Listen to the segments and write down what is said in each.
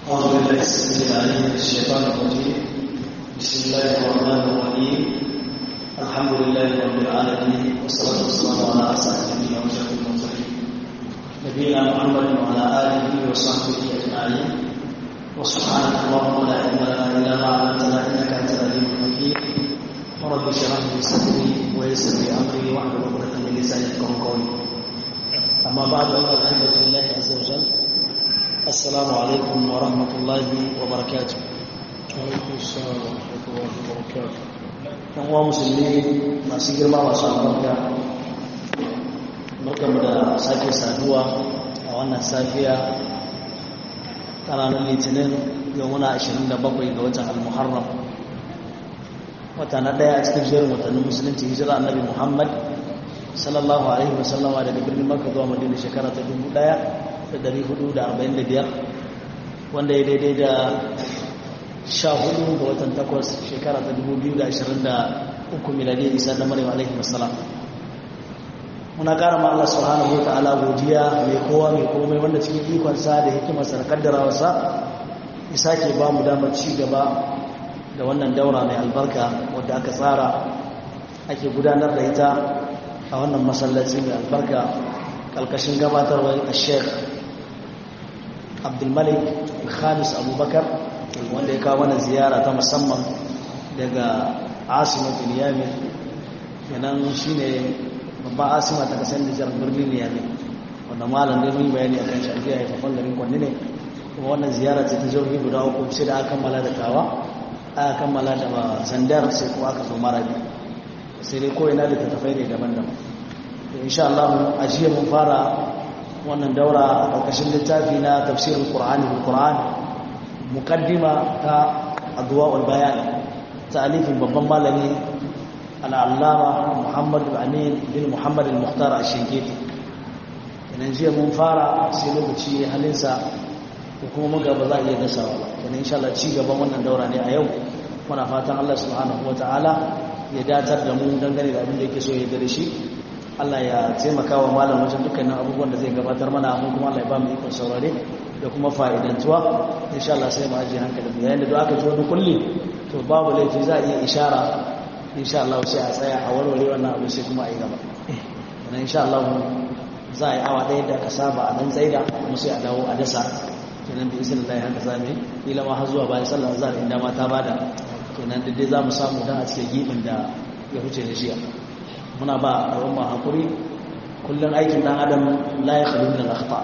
أعوذ بالله السميع العليم من الشيطان الرجيم بسم الله الرحمن الرحيم الحمد لله رب العالمين والصلاة والسلام على أسعد النبيين وأشرف المرسلين نبينا محمد وعلى آله وصحبه أجمعين وسبحانك اللهم لا علم لنا إلا ما علمتنا إنك أنت العليم الحكيم ورب اشرح لي صدري ويسر لي أمري واحلل عقدة من لساني يفقهوا قولي أما بعد أيها الأحبة في الله عز وجل السلام عليكم ورحمة الله وبركاته عليكم السلام ورحمة الله وبركاته ɗan uwa musulmi masu girma masu albarka barkanmu da sake saduwa a wannan safiya ta ranar litinin yau muna 27 ga watan al-muharram wata na ɗaya a cikin jerin watannin musulunci hijira annabi muhammad sallallahu alaihi wasallama daga birnin makka zuwa madina shekara ta 1445 wanda ya daidai da sha hudu ga watan takwas shekara ta 2023 miladiyar isa da marewa alaihi wasallam muna kara ma Allah subhanahu wa ta'ala godiya mai kowa mai komai wanda cikin ikonsa da hikimarsa da kaddarawarsa ya sake ba mu damar ci gaba da wannan daura mai albarka wadda aka tsara ake gudanar da ita a wannan masallaci mai albarka kalkashin gabatarwar a sheikh abdulmalik khamis abubakar wanda ya kawo mana ziyara ta musamman daga asimatul yamin kenan shine babban asima ta kasar da jihar birnin yamin wanda malam dai mun bayani a kan shafiya ya fafan garin kwanne ne kuma wannan ziyara ce ta jirgi guda uku sai da aka kammala da tawa aka kammala da sandar sai kuma aka zo marabi sai dai ko ina da tattafai ne daban-daban insha Allah a jiya mun fara wannan daura a ƙarƙashin littafi na tafsirin Qur'ani bil Qur'an muqaddima ta adwa'ul bayan ta'alifin babban malami al-allama Muhammad al-Amin bin Muhammad al-Mukhtar al-Shinkiti kenan jiya mun fara sai lokaci halinsa ko kuma muga ba za a iya dasawa ba kenan insha Allah ci gaban wannan daura ne a yau muna fatan Allah subhanahu wataala ya datar da mu dangane da abin da yake so ya da shi Allah ya taimaka wa malam wajen dukkanin abubuwan da zai gabatar mana mun kuma Allah ya ba mu ikon saurare da kuma fa'idantuwa insha Allah sai mu aje hankali mu yayin da duk aka ji wani kulli to babu laifi za a iya ishara insha Allah sai a tsaya a warware wannan abu sai kuma a yi gaba dan insha Allah za a yi awa ɗaya da aka saba a nan tsaida kuma sai a dawo a dasa kenan da izinin Allah haka za mu yi ila ma har zuwa bayan sallar azhar inda ma ta bada kenan da dai za mu samu dan a cikin gibin da ya huce da jiya muna ba a ma hakuri kullum aikin dan adam la ya khalu min al-akhta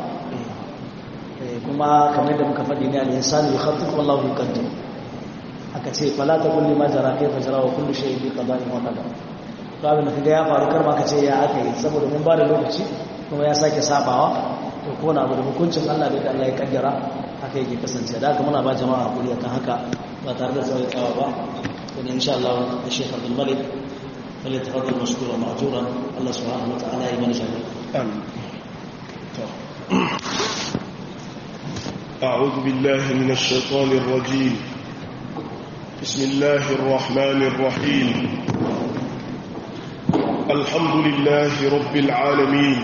kuma kamar da muka faɗi ne al-insanu yakhattu wallahu yuqaddir aka ce fala ta kulli ma jara kai fa jara wa kullu shay'in bi qada'in wa qadar to abin da kaga ya faru kar ma ka ce ya aka yi saboda mun ba da lokaci kuma ya sake sabawa to ko na abu da hukuncin Allah da Allah ya kaddara haka yake kasance da haka muna ba jama'a hakuri akan haka ba tare da tsawai tsawa ba kuma insha Allah da Sheikh Abdul Malik فليتفضل مشكورا مأجورا الله سبحانه وتعالى يمن جميع آمين أعوذ بالله من الشيطان الرجيم بسم الله الرحمن الرحيم الحمد لله رب العالمين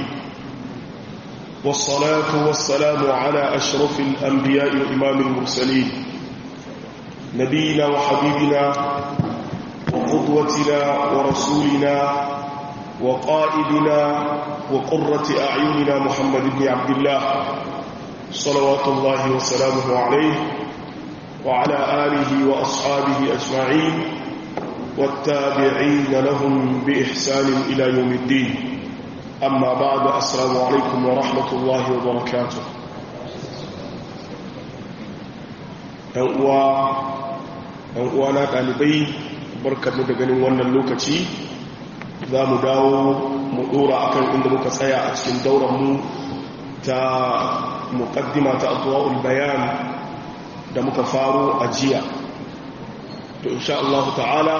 والصلاة والسلام على أشرف الأنبياء وإمام المرسلين نبينا وحبيبنا وقدوتنا ورسولنا وقائدنا وقرة أعيننا محمد بن عبد الله صلوات الله وسلامه عليه وعلى آله وأصحابه أجمعين والتابعين لهم بإحسان إلى يوم الدين أما بعد السلام عليكم ورحمة الله وبركاته ‘yan ɗalibai barkarmu da ganin wannan lokaci za mu dawo mu ɗora akan inda muka tsaya a cikin dauranmu ta muƙaddima ta abuwa'ul bayan da muka faro a jiya to insha Allah ta'ala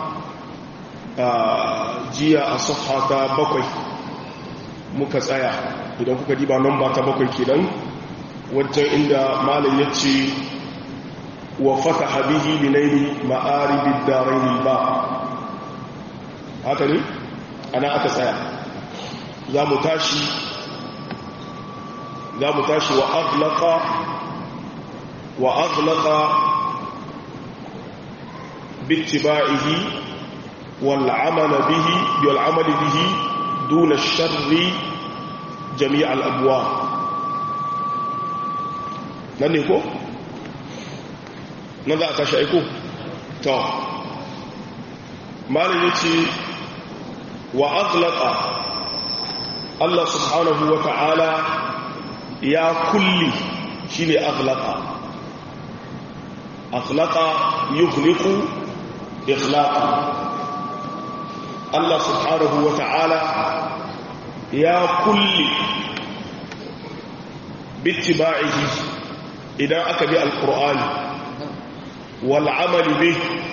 jiya a safha ta bakwai muka tsaya idan kuka diba nan ba ta bakwai kenan wajen inda malam ya ce wa fataha bihi binaini ma'aribid darain ba haka ne ana aka tsaya za mu tashi za mu tashi wa aglaqa wa aghlaqa bittiba'ihi wal amala bihi wal amali bihi duna sharri jami' al abwa nan ne ko nan za a tashi aiko to malin yace wa aghlaqa Allah subhanahu wa ta'ala ya kulli shi ne aghlaqa aghlaqa yughliqu ikhlaqa Allah subhanahu wa ta'ala ya kulli bittiba'ihi idan aka bi alqur'ani wal amali bih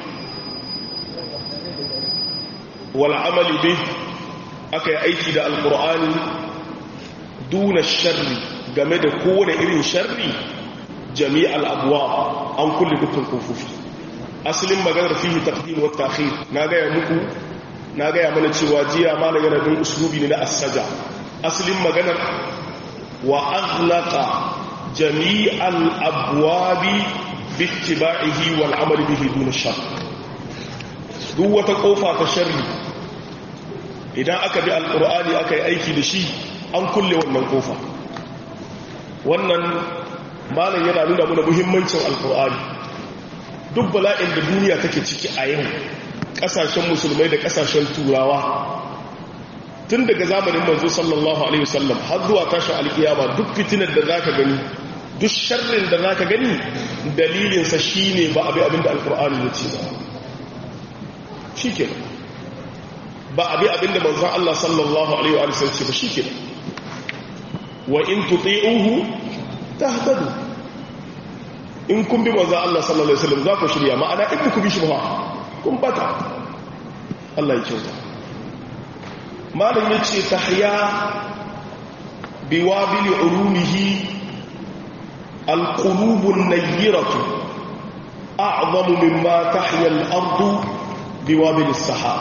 wal amali bih aka yi aiki da alkur'ani duna sharri game da kowane irin sharri jami'al abuwa an kulle dukkan kofofi asalin maganar fihi taqdim wa ta'khir na gaya muku na gaya mana cewa jiya malam yana bin uslubi ne na as-saja asalin maganar wa aghlaqa jami'al abwabi bittiba'ihi wal amali bihi duna sharri duk wata kofa ta sharri idan aka bi alkur'ani aka yi aiki da shi an kulle wannan kofa wannan malam yana nuna mana muhimmancin alkur'ani duk bala'in da duniya take ciki a yau kasashen musulmai da kasashen turawa tun daga zamanin manzo sallallahu alaihi wasallam har zuwa tashin alkiyama duk fitinar da zaka gani duk sharrin da zaka gani dalilinsa shine ba abi abinda alkur'ani ya ce ba shikenan ba abi abinda manzon Allah sallallahu alaihi wa sallam ce ba shikenan wa in tuti'uhu tahtadu in kun bi manzon Allah sallallahu alaihi wasallam za ku shirya ma'ana in ku bi shi ba kun bata Allah ya kyauta malam yace tahya biwabili ulumihi alqulubun nayyiratu a'zamu mimma tahya al-ardu biwabili as-sahab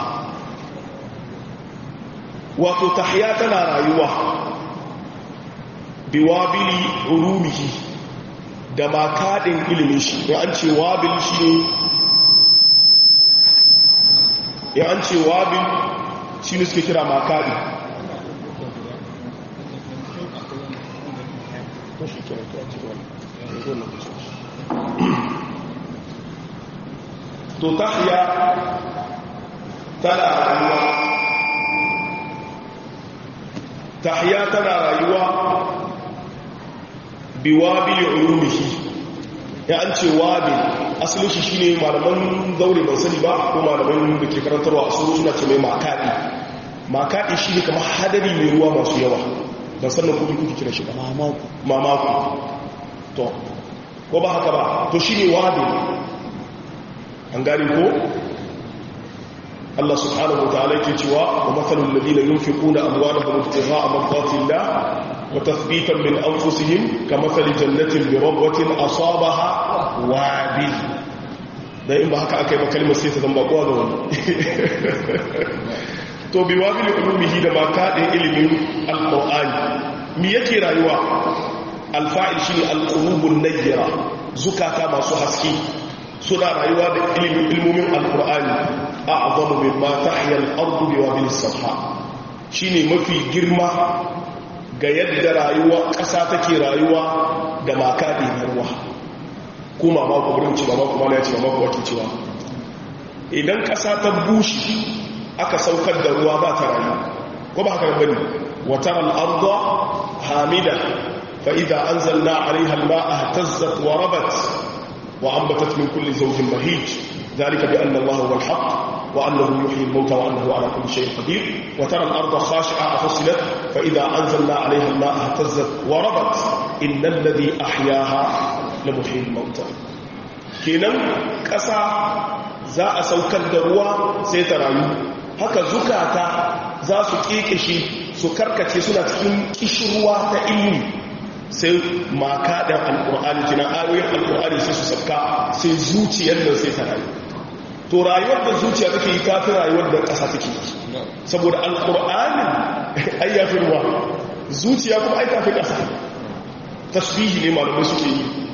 wato tahya tana rayuwa biwabili ulumihi da makaɗin ilimin shi ya an ce wabil shi ne ya an ce wabil shi ne suke kira makaɗi to tahya tana rayuwa tahya tana rayuwa biwabili ulumihi ya an ce wabi asalin shi shine malaman zaure ban sani ba ko malaman da ke karantarwa a suru suna ce mai makaɗi makaɗi shi ne kamar hadari mai ruwa masu yawa ban san nan kuɗi kuke kira shi ba mamaku to ko ba haka ba to shi ne wabi an gani ko Allah subhanahu wa ta'ala yake cewa wa mathalul ladina yunfiquna amwalahum ibtigha'a mardatillah وتثبيتا من أنفسهم كمثل جنة بربوة أصابها وابل da in ba haka aka yi ba kalmar sai ta zamba kowa ga wani to bi wabili ulumihi da mata ɗin ilimin alƙur'ani mi yake rayuwa alfa'il shi ne alƙulubun nayyara zukata masu haske suna rayuwa da ilimin ilmomin alƙur'ani a azamu min ma tahiyar ardu bi wabili sabha shi ne mafi girma ga yadda rayuwa ƙasa take rayuwa da makaɗi na ruwa ko mamaku burin ci mamaku mana ya ce mamaku wake cewa idan ƙasa ta bushe aka saukar da ruwa ba ta rayu ko ba haka bane watar al'arda hamida fa idza anzalna 'alayha al-ma'a ihtazzat wa rabat wa anbatat min kulli zawjin bahij ذلك بأن الله هو الحق وأنه يحيي الموتى وأنه على كل شيء قدير وترى الأرض خاشعة فصلت فإذا أنزلنا عليها الماء اهتزت وربت إن الذي أحياها لمحيي الموتى kenan ƙasa za a saukar da ruwa sai ta rayu haka zukata za su ƙeƙeshi su karkace suna cikin ƙishirwa ta ilmi sai makaɗin alƙur'ani kina ayoyin alƙur'ani sai su sauka sai zuciyar nan sai ta rayu to rayuwar da zuciya take yi tafi rayuwar da ƙasa take yi saboda alƙur'anin ayyafi ruwa zuciya kuma ai tafi ƙasa tasbihi ne malamai suke yi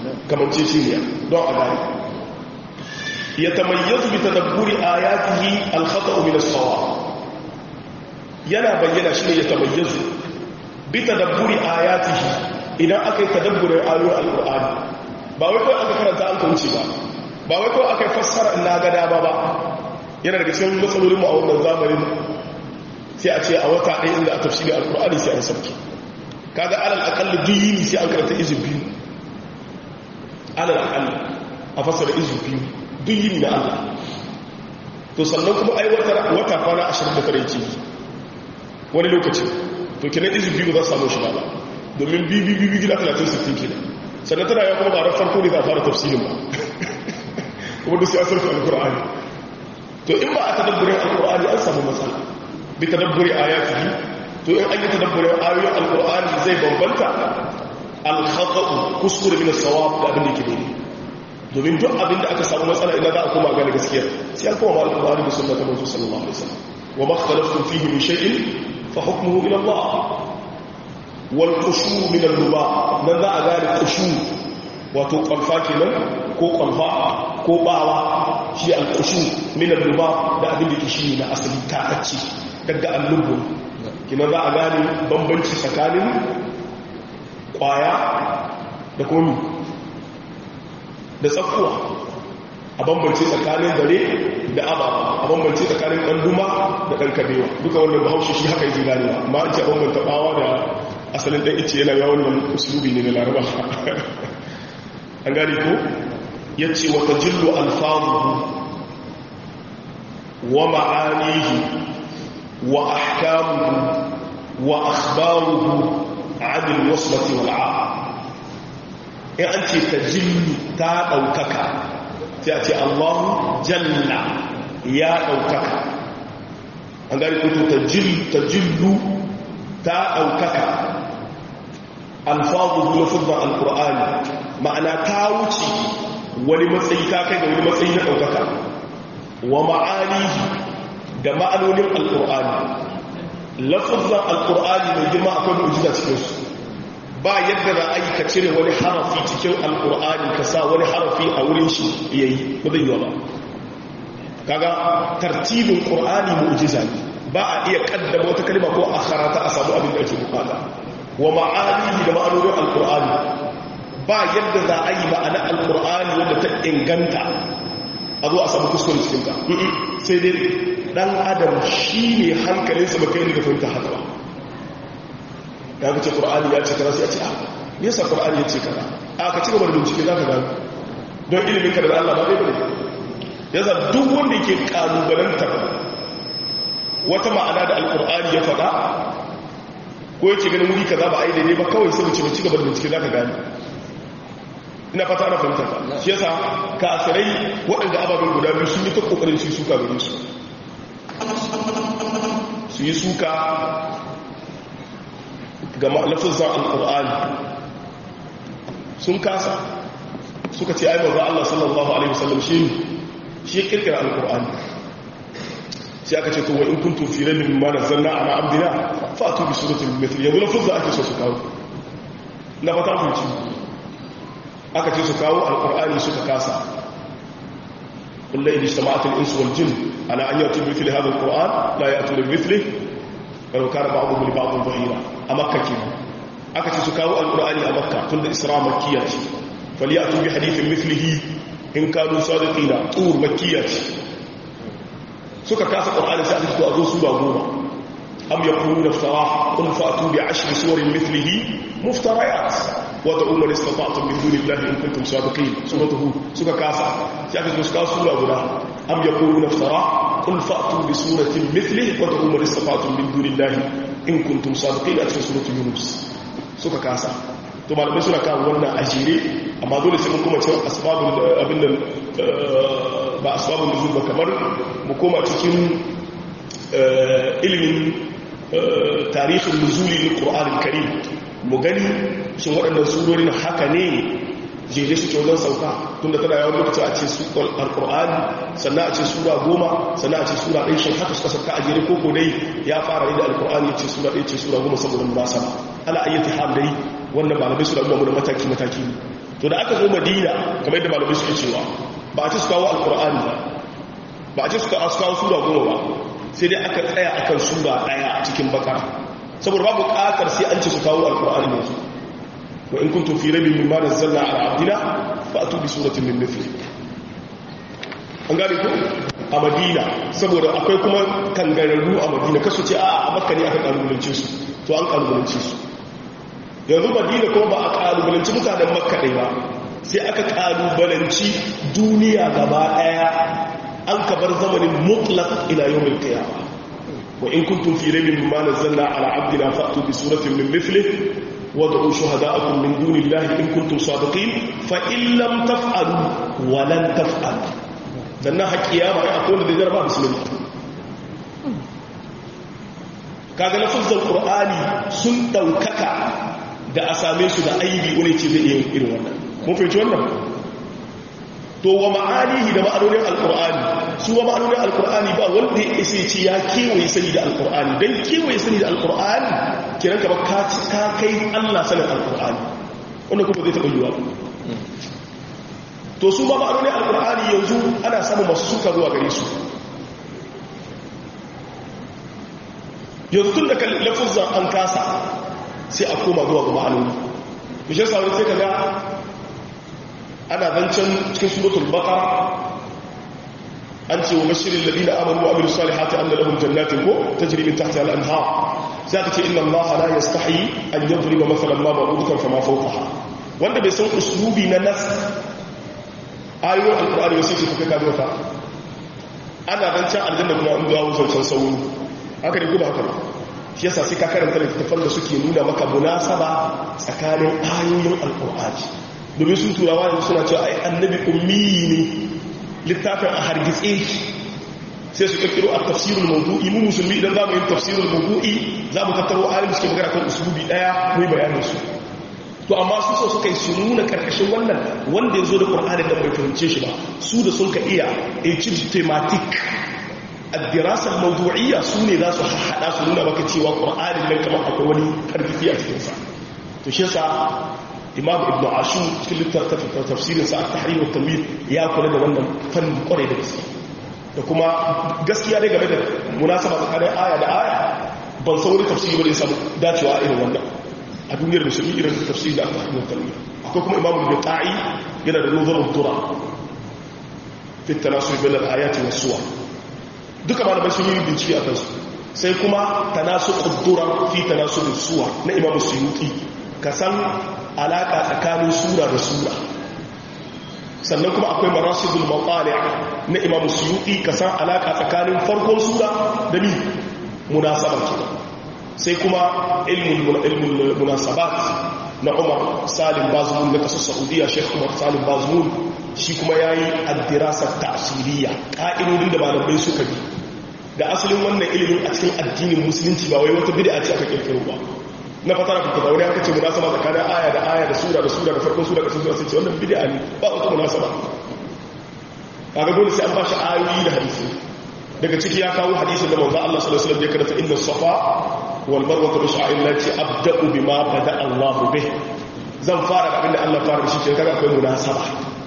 kamanceceniya don a gani ya tamayyazu bi tadabburi ayatihi al-khata'u min as-sawab yana bayyana shi ne ya tamayyazu bi tadabburi ayatihi idan aka yi tadabburin ayoyin al-qur'ani ba wai kawai aka karanta an kauce ba ba wai kawai aka yi fassara ina ga dama ba yana daga cikin matsalolin mu a wannan zamanin sai a ce a wata ɗaya inda a tafsirin al-qur'ani sai an sauke kaga alal aqall duyini sai an karanta izu biyu alal aqall a fassara izu biyu duyini na Allah to sannan kuma ai wata wata kwana 29 yake wani lokaci to kenan izu biyu za su samu shi ba domin bibi bibi gida 30 60 kenan sannan tana ya kuma ba ran farko ne za a fara tafsirin ba kuma da sai an sarfa alqur'ani to in ba a tadabburin alqur'ani an samu matsala bi tadabburi ayatihi to in an yi tadabburin ayoyin alkur'ani zai bambanta alkhata'u kuskure min as-sawab da abin da yake daidai domin duk abin da aka samu matsala idan za a koma ga gaskiya sai an koma alkur'ani da sunnatar manzo sallallahu alaihi wasallam wa ma ikhtalaftum fihi min shay'in fa hukmuhu ila Allah wal qushu min al-ruba nan za a gane qushu wato kwalfa kenan ko kwalfa ko bawa shi al-qushu min al-ruba da abin da yake shi na asali ta acci daga al-lubu kina za a gane bambanci tsakanin kwaya da komi da tsakuwa a bambanci tsakanin dare da ababa a bambanci tsakanin ɗanduma da ɗan kabewa duka wannan bahaushe shi haka yi ganewa amma an ce bambanta ɓawa da asalin ɗan ice yana yawon nan usulubi ne na laraba an gane ko ya ce wata jillo alfaruhu wa ma'anihi wa ahkamuhu وأخباره عن الوصلة والعاء إن أنت تجل تا أوكك تأتي الله جل يا أوكك أنقال كنت تجل تجل تا أوكك ألفاظه لفظ القرآن معنى تاوتي ولمسي تاكي ولمسي أوكك ومعانيه da ma'anonin alƙur'ani lafazan alkur'ani mai girma akwai mu'jiza cikin su ba yadda za a yi ka cire wani harafi cikin alkur'ani ka sa wani harafi a wurin shi yayi ba zai yi ba kaga tartibin qur'ani mu'jiza ne ba a iya kaddama wata kalma ko a karata a samu abin da ake bukata wa ma'anihi da ma'anonin alkur'ani ba yadda za a yi ma'ana alkur'ani wanda ta inganta a zo a samu kuskure cikin ta sai dai dan adam shi ne hankalinsa ba kai ne da fahimta haka ba ya fi ce ƙur'ani ya ce kaza sai a ce a yasa ƙur'ani ya ce kaza a ka ci gaba da bincike za ka gano don ilimin ka da Allah ba zai bane yasa duk wanda yake kalubalantar wata ma'ana da alƙur'ani ya faɗa ko yake ganin wuri kaza ba a yi daidai ba kawai sai mu ci gaba da bincike za ka gano ina fata ana fahimta ta shi yasa kafirai waɗanda ababen guda biyu sun yi ta ƙoƙarin su suka gare su su yi suka ga lafizan al'ur'ani sun kasa suka ce aibon za Allah sallallahu Alaihi wasallam shi shi ya kirkira al'ur'ani sai aka ce towa in kun tufi rabin ma na zanna a ma'abdina fatu bi suratun metri yanzu lafizan ake so su kawo na fata fulci aka ce su kawo al'ur'ani suka kasa قل إن اجتمعت الإنس والجن على أن يأتوا بمثل هذا القرآن لا يأتوا بمثله ولو كان بعضهم لبعض ظهيرا أمكة كنا أكت سكاو القرآن أمكة تند إسراء مكية فليأتوا بحديث مثله إن كانوا صادقين طور مكية سكا كاس القرآن سألت أذو سورة غورة أم يقولون افتراه قل فأتوا بعشر سور مثله مفتريات wadda umar istata'tum min dunillahi in kuntum sadiqin suratuhu suka kasa sai aka zo suka sura guda am yaquluna iftara qul fa'tu bi suratin mithlihi wadda umar istata'tum min dunillahi in kuntum sadiqin a cikin suratul yunus suka kasa to malamai suna kawo wannan ajire amma dole sai mun kuma cewa asbabul abin nan ba asbabul nuzul ba kamar mu koma cikin ilimin tarihin nuzuli na qur'anul karim mu gani shin waɗannan surorin haka ne jeje suke wajen sauka tunda tana yawon lokaci a ce su alƙur'ani sannan a ce sura goma sannan a ce sura ɗaya shan haka suka sauka a jere koko dai ya fara ne da alƙur'ani ya ce sura ɗaya ce sura goma saboda munasaba ala ayyati hal dai wannan malamai suna nuna mana mataki mataki ne to da aka zo madina kamar yadda malamai suke cewa ba a ci su kawo alkur'ani ba ba a ci su kawo sura goma ba sai dai aka tsaya akan sura daya cikin bakar saboda babu bukatar sai an ci su kawo alkur'ani yanzu wa in kuntum fi rabbin mimma nazzalna ala abdina fa'tu bi suratin min mithli an gane ko a madina saboda akwai kuma kangararru a madina kasu ce a makka ne aka kalubalance su to an kalubalance su yanzu madina kuma ba a kalubalanci mutanen makka ɗai ba sai aka kalubalanci duniya gaba ɗaya an kabar zamanin mutlaq ila yawmin qiyama wa in kuntum fi raybin mimma nazzalna ala abdina fa'tu bi suratin min mithlihi wad'u shuhada'akum min dunillahi in kuntum sadiqin fa in lam taf'alu wa lan taf'alu dan na haƙiya ba a kowane da jarba musulmi kaga lafazin qur'ani sun daukaka da a same su da aibi wani ce zai iya irin wannan mun fahimci wannan to wa ma'anihi da ma'anonin alqur'ani su wa ma'anonin alqur'ani ba wanda ya isa ce ya kewaye sani da alqur'ani dan kewaye sani da alqur'ani kiran ka ba ka ka kai Allah sanin alqur'ani wannan kuma zai taɓa yiwa to su ma ma'anonin alqur'ani yanzu ana samun masu suka zuwa gare su yanzu tun da lafuzan an kasa sai a koma zuwa ga ma'anoni bishin saurin sai ka ga ana zancen cikin suratul baqara an ce wa bashirin ladina amanu wa amilus salihati anna lahum jannatin ko tajri min tahtiha al-anhar sai ka ce inna allaha la yastahi an yadriba mathalan ma ba'udatan fama fawqaha wanda bai san uslubi na nas ayoyin alqur'ani sai ce ka ga wata ana zancen aljanna kuma an dawo zancen sauri haka ne kuma haka shi yasa sai ka karanta littattafan da suke nuna maka munasaba tsakanin ayoyin alkur'ani domin sun turawa yanzu suna cewa ai annabi ummi ne littafin a hargitse sai su kirkiro a tafsirul mawdu'i mu musulmi idan za mu yi tafsirul mawdu'i za mu tattaro ayoyin da suke magana kan usulubi daya mu yi bayanin su to amma su so suka yi su nuna karkashin wannan wanda ya zo da qur'ani da bai fahimce shi ba su da sun ka iya a thematic الدراسة الموضوعية سوني ذا سححدا سنونا بك تيوى قرآن من كما أقول تربيتي أتكنسا تشيسا إمام ابن عاشور كل تفسير ساعة التحرير والتنوير يا كل ده wannan fannin kwarai da gaske da kuma gaskiya dai game da munasaba tsakanin aya da aya ban san wani tafsiri ba da ya samu dacewa irin wannan a duniyar musulmi irin tafsiri da aka hannun tanwir akwai kuma imamu da ta'i yana da nazarin tura fi tanasur bil ayati was suwar duka malamai sun yi bincike a kansu sai kuma tanasu ƙuddura fi tanasu da suwa na imamu suyuti ka san alaƙa tsakanin sura da sura sannan kuma akwai marasidul mawali na imamu suyuti ka san alaƙa tsakanin farkon sura da mi munasabar kina sai kuma ilmul munasabat na umar salim bazmun na kasar saudiya shekh umar salim bazmun shi kuma ya yi addirasar ta'asiriya ƙa'idodin da malamai suka bi da asalin wannan ilimin a cikin addinin musulunci ba wai wata bida ce aka kirkiro ba na fatara kuka zaune aka ce munasaba tsakanin aya da aya da sura da sura da farkon sura da sura sai ce wannan bida ne ba wata munasaba kaga dole sai an ba shi ayoyi da hadisi daga ciki ya kawo hadisin da manzo Allah sallallahu alaihi wasallam ya karanta inna safa wal marwa min sha'airillati abda'u bima bada Allah bih zan fara da abinda Allah fara da shi kenan kaga akwai munasaba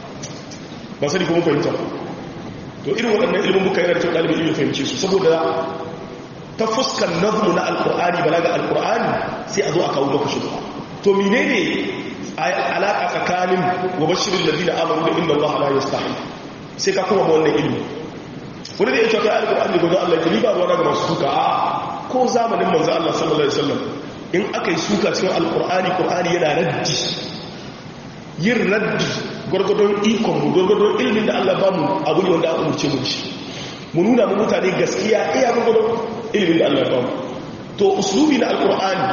ba sani kuma fahimta to irin waɗannan ilimin muka yana da kyau ɗalibin ilimin fahimce su saboda ta fuskar nazmu na alƙur'ani balaga alƙur'ani sai a zo a kawo maka shugaba to menene alaƙa tsakanin wa bashirin ladina amanu da inda Allah la yastahi sai ka kuma wannan ilimi wani da ya ce kai alƙur'ani da Allah ya riba ruwa daga masu suka a ko zamanin manzo Allah sallallahu alaihi wasallam in aka yi suka cikin alƙur'ani ƙur'ani yana raddi yin raddi gwargwadon ikonmu gwargwadon ilimin da Allah ba mu abu ne wanda aka umarce mu shi mu nuna mu mutane gaskiya iya gwargwadon ilimin da Allah ba mu to uslubi na alkur'ani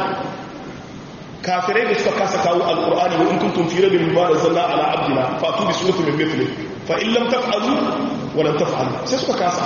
kafirai da suka kasa kawo alkur'ani wa in kuntum fi rabbin mimma nazzalna ala abdina fa atu bi suratin min mithli fa in lam taf'alu wa lam taf'alu sai suka kasa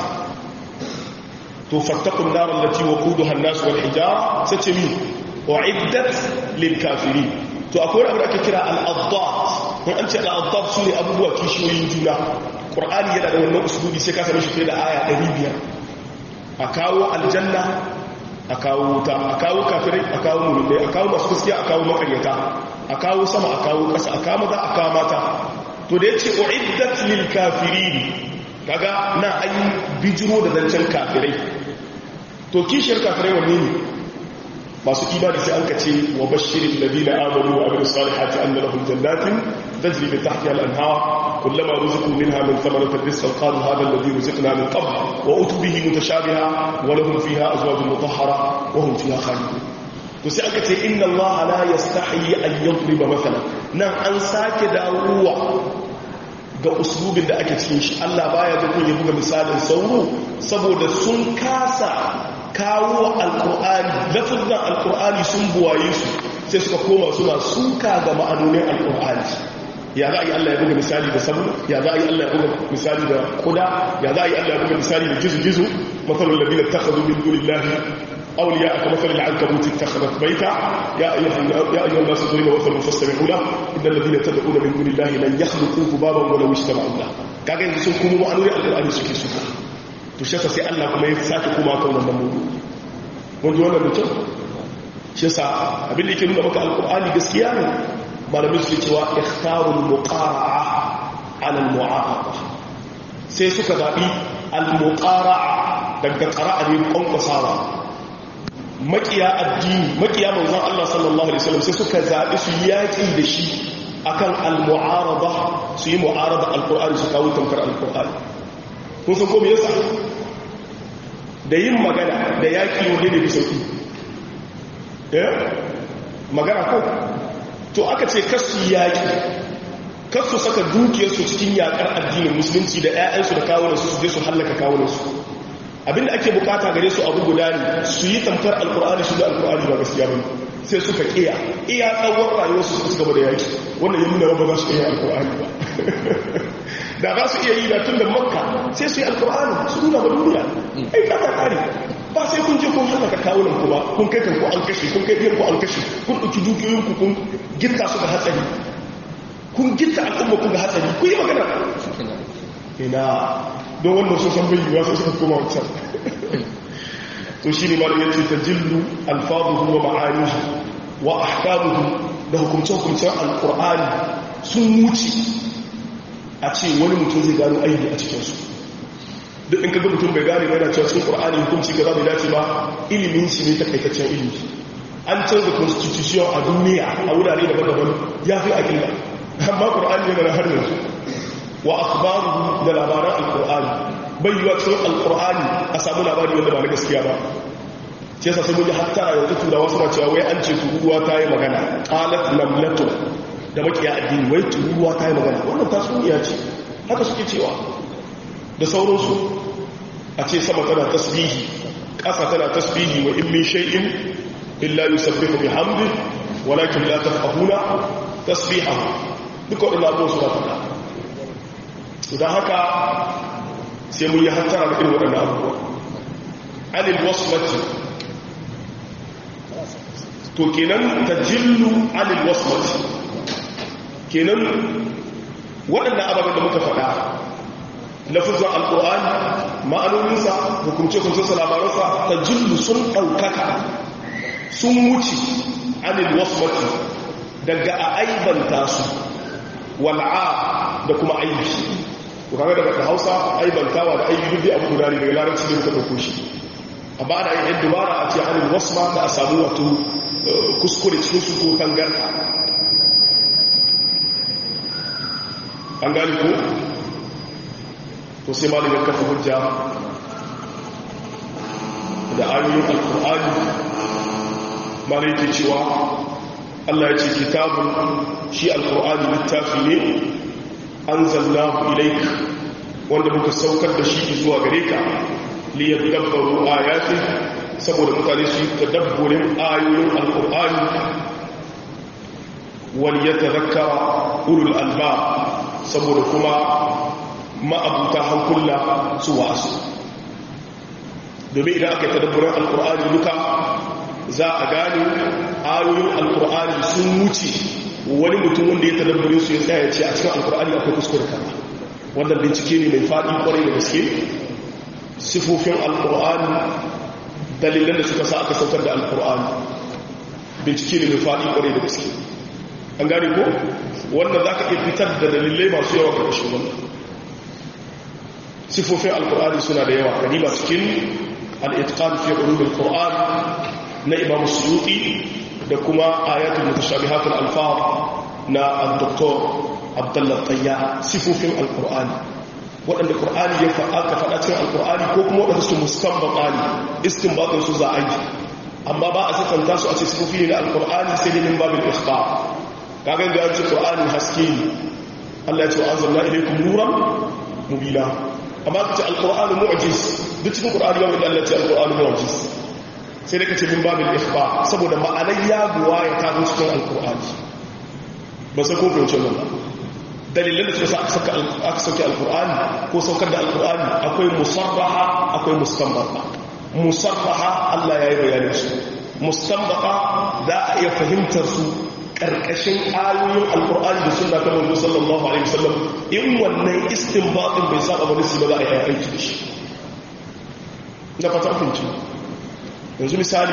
to fattaqun nar allati waquduha an-nas wal hijara sai ce mi uiddat lil kafirin to akwai abu da ake kira al-addat in an ce al'adab su ne abubuwa kishiyoyin juna ƙur'ani yana da wannan usulubi sai ka same shi fiye da aya 500 a kawo aljanna a kawo wuta a kawo kafirai a kawo mulmai a kawo masu gaskiya a kawo makaryata a kawo sama a kawo ƙasa a kawo maza a kawo mata to da ya ce uiddat lil kafirin kaga na an bijiro da zancen kafirai to kishiyar kafirai wanne ne masu imani sai an ka ce wa bashirin ladina amanu wa amilu salihati anna lahum jannatin tajri min tahtiha al-anhar kullama ruziqu minha min thamaratin rizqan qalu hadha alladhi ruziqna min qabl wa utubihi mutashabiha wa lahum fiha azwajun mutahhara wa hum fiha khalidun to sai aka ce inna allaha la yastahi an yadriba mathalan nan an sake dawowa ga uslubin da ake cikin shi Allah baya ga kun ya buga misalin sauro saboda sun kasa kawo alkur'ani lafizan alkur'ani sun buwaye su sai suka koma suna suka ga ma'anonin alkur'ani ya za a yi Allah ya buga misali da sabu ya za a yi Allah ya buga misali da kuda ya za a yi Allah ya buga misali da gizo-gizo matsalin labina ta kazo min dunillahi auliya aka matsalin alkabuti ta kazo baita ya ayyuhan nasu zuri da wasalin fassari hula idan labina ta da'una min dunillahi nan ya haɗu kuku baban wani wishi ta ma'ula kaga yanzu sun kuma ma'anonin alkur'ani suke suka to shaka sai Allah kuma ya sake kuma kan wannan mudu wanda wannan mutum shi sa abin da yake nuna maka alkur'ani gaskiya ne malamin su cewa ikhtarul muqara'a ala almu'arada sai suka zabi almuqara'a daga qara'a ne kwankwasawa makiya addini makiya manzon Allah sallallahu alaihi wasallam sai suka zabi su yaki da shi akan almu'arada su yi mu'arada alkur'ani su kawo tamkar alkur'ani kun san ko me yasa da yin magana da yaki wanda ne bi sauki eh magana ko to aka ce kasu yaki kasu saka dukiyarsu cikin yakar addinin musulunci da 'ya'yansu da kawunansu su je su hallaka kawunansu abinda ake bukata gare su abu guda ne su yi tamfar alkur'ani su da alkur'ani ba gaskiya ba sai suka kiya iya tsawon rayuwarsu su gaba da yaki wannan yi nuna ba za su iya alkur'ani ba da za su iya yi da tun da makka sai su yi alkur'ani su nuna ba duniya ai kata kare ba sai kun je kun haka kawunan ku ba kun kai kanku an kashe kun kai ku an kashe kun ɗauki dukiyoyinku kun gitta su ga hatsari kun gitta al'umma kun ga hatsari kun yi magana ina don wannan sun san bayyuwa sai suka koma wancan to shi ne malam yace tajillu alfaduhu wa ma'anihi wa ahkamuhu da hukumce-hukumcen alqur'ani sun wuce a ce wani mutum zai gano aiki a cikinsu duk in kaga mutum bai gane yana cewa cikin qur'ani hukunci kaza bai dace ba ilimin shi ne takaitaccen ilimi an canza constitution a duniya a wurare daban-daban ya fi aqida amma qur'ani yana har yanzu wa akhbaruhu da labaran alqur'ani bai yiwa cikin alqur'ani a samu labari wanda ba na gaskiya ba ce sa sai mun ji hatta yanzu turawa suna cewa wai an ce turuwa ta yi magana qalat namlatu da makiya addini wai turuwa ta yi magana wannan tasuniya ce haka suke cewa da sauransu a ce sama tana tasbihi ƙasa tana tasbihi wa in min shay'in illa yusabbihu bihamdi walakin la tafqahuna tasbihahu duka wadannan abubuwan su ba fada idan haka sai mun yi hantara da irin waɗannan abubuwa anil wasmati to kenan tajillu anil wasmati kenan waɗannan ababen da muka faɗa lafizan alƙur'ani ma'anoninsa hukumce-hukumcensa labaransa ta jillu sun ɗaukaka sun wuce anil wasmati daga a aibanta su wal'a da kuma aibi ku kaga daga hausa aibantawa da aibi duk abu guda ne daga larabci da muka ɗauko shi a ba da yin dubara a ce anil wasma da a samu wato kuskure cikin su ko tangarda an gani ko to sai malamin kafa hujja da ayoyin alkur'ani malai ke cewa Allah ya ce kitabun shi alkur'ani littafi ne an zallahu ilaik wanda muka saukar da shi zuwa gare ka liyar dabbaru ayatin saboda mutane su yi tadabburin ayoyin alkur'ani wani ya tazakka ulul alba saboda kuma ma'abuta hankula su wasu domin idan aka yi tadabburin alkur'ani duka za a gane ayoyin alkur'ani sun wuce wani mutum wanda ya tadabburin su ya tsaya ce a cikin alkur'ani akwai kuskure kama wannan bincike ne mai faɗi kwarai da gaske sifofin alkur'ani dalilan da suka sa aka saukar da alkur'ani bincike ne mai faɗi kwarai da gaske an gane ko wanda za ka iya fitar da dalilai masu yawa ƙarshen wannan sifofin alkur'ani suna da yawa kadiba cikin al'itqan fi ulumul qur'an na imam suyuti da kuma ayatul mutashabihatul alfaz na al-doktor abdullah tayya sifofin alkur'ani waɗanda ƙur'ani ya faɗa ka faɗa cikin alkur'ani ko kuma waɗanda su mustanbata ne istinbatun su za a yi amma ba a siffanta su a ce sifofi ne na alkur'ani sai dai min babin ikhbar kagan da an ce qur'ani haske ne Allah ya ce anzalna ilaykum nuran mubina amma kace alqur'anu mu'jiz duk cikin qur'ani ba Allah ya ce alqur'anu mu'jiz sai da kace min babin ikhbar saboda ma'anar ya buwa ya kawo cikin alqur'ani ba sai ko fahimci wannan dalilan da suka sa aka aka sauke alqur'ani ko saukar da alqur'ani akwai musarraha akwai mustanbata musarraha Allah ya yi bayanin su mustanbata za a iya fahimtar su karkashin ayoyin alkur'ani da sunna ta manzo sallallahu alaihi wasallam in wannan istinbatin bai saba wani su ba za a yi aiki da shi na fata kunci yanzu misali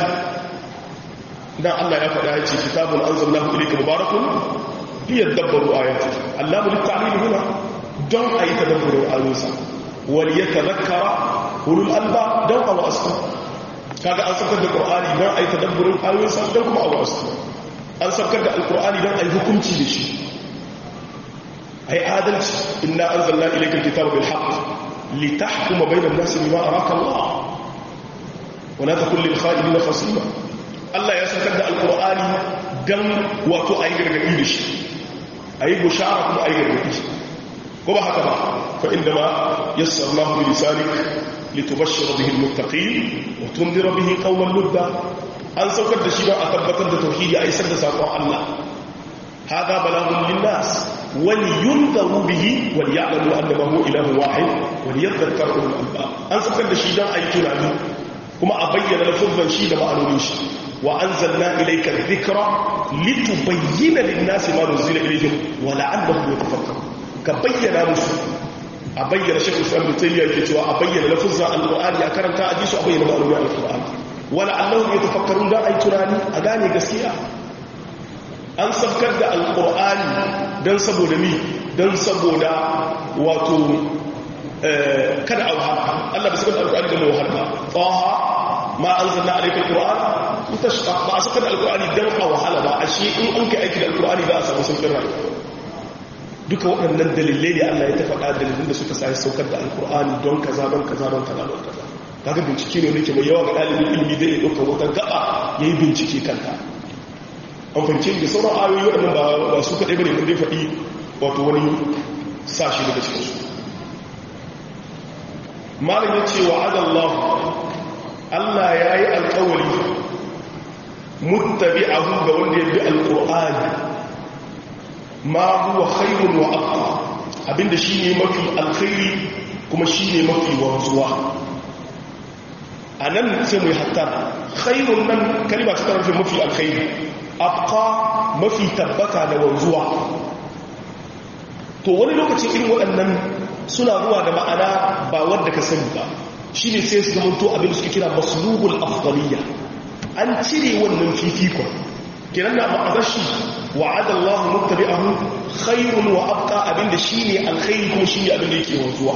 dan Allah ya faɗa ya ce kitabun anzalnahu ilayka mubarakun liyadabbaru ayati Allah bil ta'lil huna don ayi tadabburin ayoyinsa wal yatadhakkara ulul alba don awa asu kaga an sakar da qur'ani don ayi tadabburin ayoyinsa don kuma awa asu an saukar da alkur'ani don a yi hukunci da shi a yi adalci inna an zalla ilaikar kitab bil haqq li tahkuma bainan nasi bima araka Allah wa la takun lil kha'ilina khasima Allah ya saukar da alkur'ani dan wato a yi gargadi da shi a yi bushara kuma a yi gargadi ko ba haka ba fa inda ma yassarnahu bi lisanik litubashshira bihi almuttaqin wa tunzira bihi qauman ludda an saukar da shi ba a tabbatar da tauhidi a isar da sakon Allah hada balagun linnas wal yunzaru bihi wal ya'lamu annama huwa ilahun wahid wal yadhakkar ulul albab an saukar da shi dan ayi tunani kuma a bayyana lafazan shi da ma'anonin shi wa anzalna ilayka dhikra litubayyana lin-nasi ma nuzila ilayhim wa la'allahum yatafakkarun ka bayyana musu a bayyana shekul islam da tayyiya ke cewa a bayyana lafazan alqur'ani a karanta a ji su a bayyana ma'anonin alqur'ani wala allahun ya tafakkarun don ai tunani a gane gaskiya an sabkar da alkur'ani don saboda mi don saboda wato kada a wahala allah ba sabkar da alkur'ani don wahala ba tsaha ma an zanna alaikar kur'an ita ba a sabkar da alkur'ani don a wahala ba a shi in an kai aiki da alkur'ani za a samu sauƙin rayuwa duka waɗannan dalilai ne allah ya ta faɗa dalilin da suka sa saukar da alkur'ani don kaza don kaza don kaza don kaza kaga bincike ne wanda ke mai yawa ga ɗalibin ilimi zai ɗauka wata gaba ya yi bincike kanta an fahimci da sauran ayoyi waɗannan ba su kaɗai ba ne wanda ya faɗi wato wani sashi daga cikinsu malam ya ce wa adallahu allah ya yi alkawari muttabi ahu ga wanda ya bi alƙur'ani ma huwa khairun wa aqwa abinda shine mafi alkhairi kuma shine mafi wanzuwa a nan sai mu yi hatta khairun nan kalima ta tarafin mafi alkhairi abqa mafi tabbata da wanzuwa to wani lokacin irin waɗannan suna zuwa da ma'ana ba wanda ka sani ba shi ne sai su zamanto abin da suke kira maslubul afdaliya an cire wannan fifikon kiran na ma'azar shi wa'ada Allah muttabi'ahu khairun wa abqa abin da shine alkhairi kuma shine abin da yake wanzuwa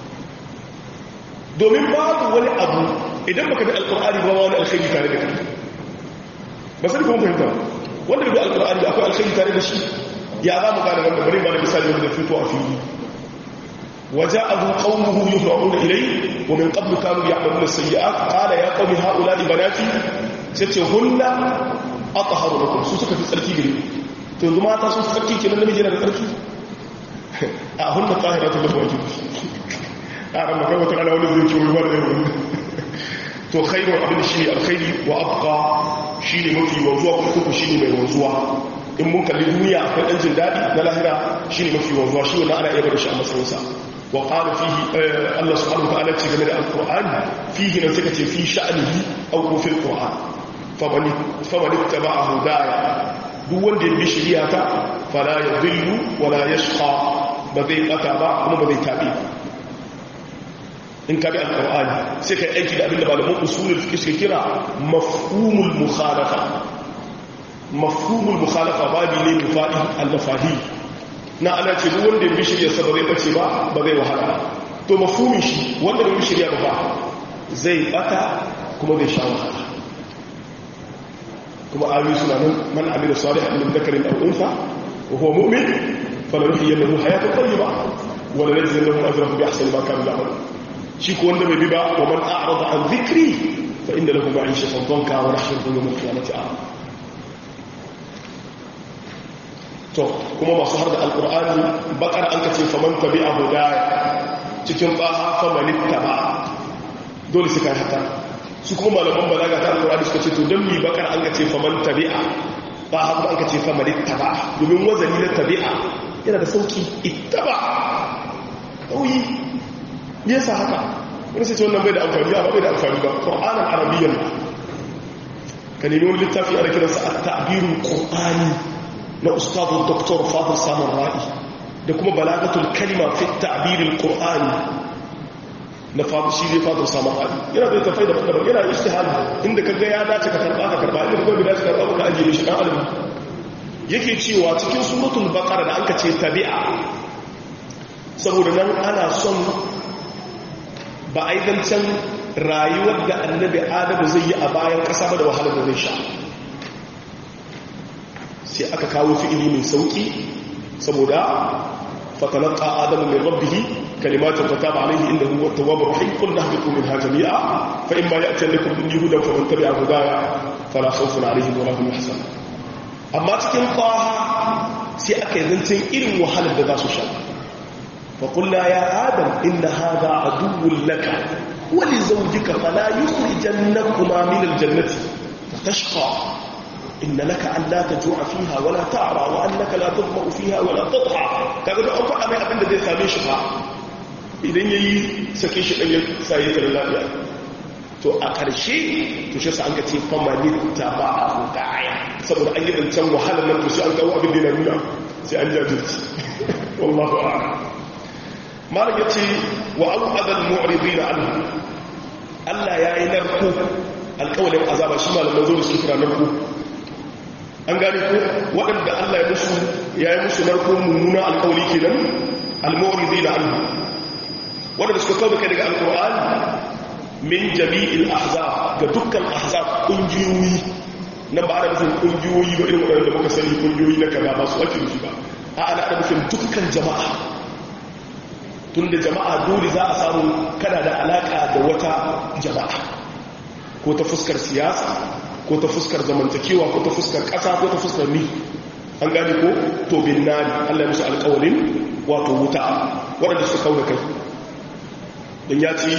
domin babu wani abu idan baka bi alkur'ani ba wani alkhairi tare da kai ba sai kuma fahimta wanda bi alkur'ani akwai alkhairi tare da shi ya za mu gane wanda bari ba da misali wanda fito a fili وجاءه قومه يهرعون إليه ومن قبل كانوا يعملون السيئات قال يا قوم هؤلاء بناتي ستهن أطهر لكم سوسك في السلكي gari to yanzu mata sun tsarki kenan namiji yana da tsarki a hunna tahiratu lahu wajib a ran maka wata ala wani zai ce wani wani wani to khairu abin shi ne alkhairi wa abqa shi ne mafi wanzuwa kuma kuku shi ne mai wanzuwa in mun kalli duniya akwai ɗan jin daɗi na lahira shi ne mafi wanzuwa shi wani ana iya bada shi a matsayinsa wa ƙara fihi Allah subhanahu wa ta'ala ce game da alƙur'ani fihi nan suka ce fi sha'anihi aw ko fil qur'an famani famani taba'a hudaya duk wanda ya bi shari'a ta fala yadhillu wala yashqa ba zai bata ba kuma ba zai tabi in ka bi alƙur'ani sai ka aiki da abinda malaman usulul fiqh suke kira mafhumul mukhalafa mafhumul mukhalafa babi ne mai faɗi al-mafadi na ana ce duk wanda bi shirya sa ba zai bace ba ba zai wahala to mafhumin shi wanda bai bi shirya ba zai bata kuma zai sha wahala kuma ayoyi suna nan man amila salihan min dhakarin aw untha wa huwa mu'min falanuhyiyannahu hayatan tayyiba wa lanajziyannahum ajrahum bi ahsani ma kanu ya'malun shi ko wanda bai bi ba wa man a'rada an dhikri fa inna lahu ma'ishatan dhanka wa nahshuruhu yawm al-qiyamati a'ma to kuma masu har da alqur'ani bakar an kace faman tabi'a hudaya cikin baha faman ittaba dole su kai haka su kuma malaman balaga ta alqur'ani suka ce to dan mi bakar an kace faman tabi'a ba haka an kace faman ittaba domin wazani na tabi'a yana da sauki ittaba kauyi me yasa haka wani sai ce wannan bai da amfani ba bai da amfani ba qur'anan arabiyyan ka nemi wani littafi ana kiransa at-ta'birul qur'ani na ustadu dr fadil samun ra'i da kuma balagatul kalima fi ta'birul qur'ani na fadil shi ne fadil samun ra'i yana da tafai da daban yana ijtihadi inda kaga ya dace ka karba ka karba inda kaga bai dace ka karba ka ajiye shi dan alimi yake cewa cikin suratul baqara da anka ce tabi'a saboda nan ana son ba a yi zancen rayuwar da annabi adamu zai yi a bayan ƙasa ba da wahalar da zai sha sai aka kawo fi'ili mai sauki saboda fatalaka adamu min rabbihi kalimatun fataba alaihi inda huwa tawwabur rahim qul nahbitu minha jami'a fa imma ya'tiyakum minni hudan faman tabi'a hudaya fala khawfun alaihim wa lahum yahzanun amma cikin qaha sai aka yi zancen irin wahalar da za su sha فقلنا يا آدم إن هذا عدو لك ولزوجك فلا يخرجنكما من الجنة فتشقى إن لك أن لا تجوع فيها ولا تعرى وأنك لا تظمأ فيها ولا تضحى كذا da an faɗa mai abin da zai same shi ba idan ya yi sake shi ɗan ya saye ta lafiya to a ƙarshe to shi sa an ga ce famanin ta ba a hudaya saboda an yi ɗancan wahalar nan to sai an kawo abin da yana nuna sai an jajirci wallahu a'lam malam ya ce wa au'adal mu'ridina anhu Allah ya yi narko alƙawalin azaba shi malaman zo da su kira narko an gane ko waɗanda Allah ya musu ya yi musu narko mummuna alƙawali kenan al-mu'ridina anhu waɗanda suka kawo kai daga alƙur'ani min jami'il ahzab ga dukkan ahzab ƙungiyoyi na ba da nufin ƙungiyoyi ba irin waɗanda muka sani ƙungiyoyi na kaza ba su ake nufi ba a ana da nufin dukkan jama'a tunda jama'a dole za a samu kana da alaka da wata jama'a ko ta fuskar siyasa ko ta fuskar zamantakewa ko ta fuskar ƙasa ko ta fuskar ni an gane ko to bin nani Allah ya musu alƙawarin wato wuta waɗanda suka kauna kai don ya ce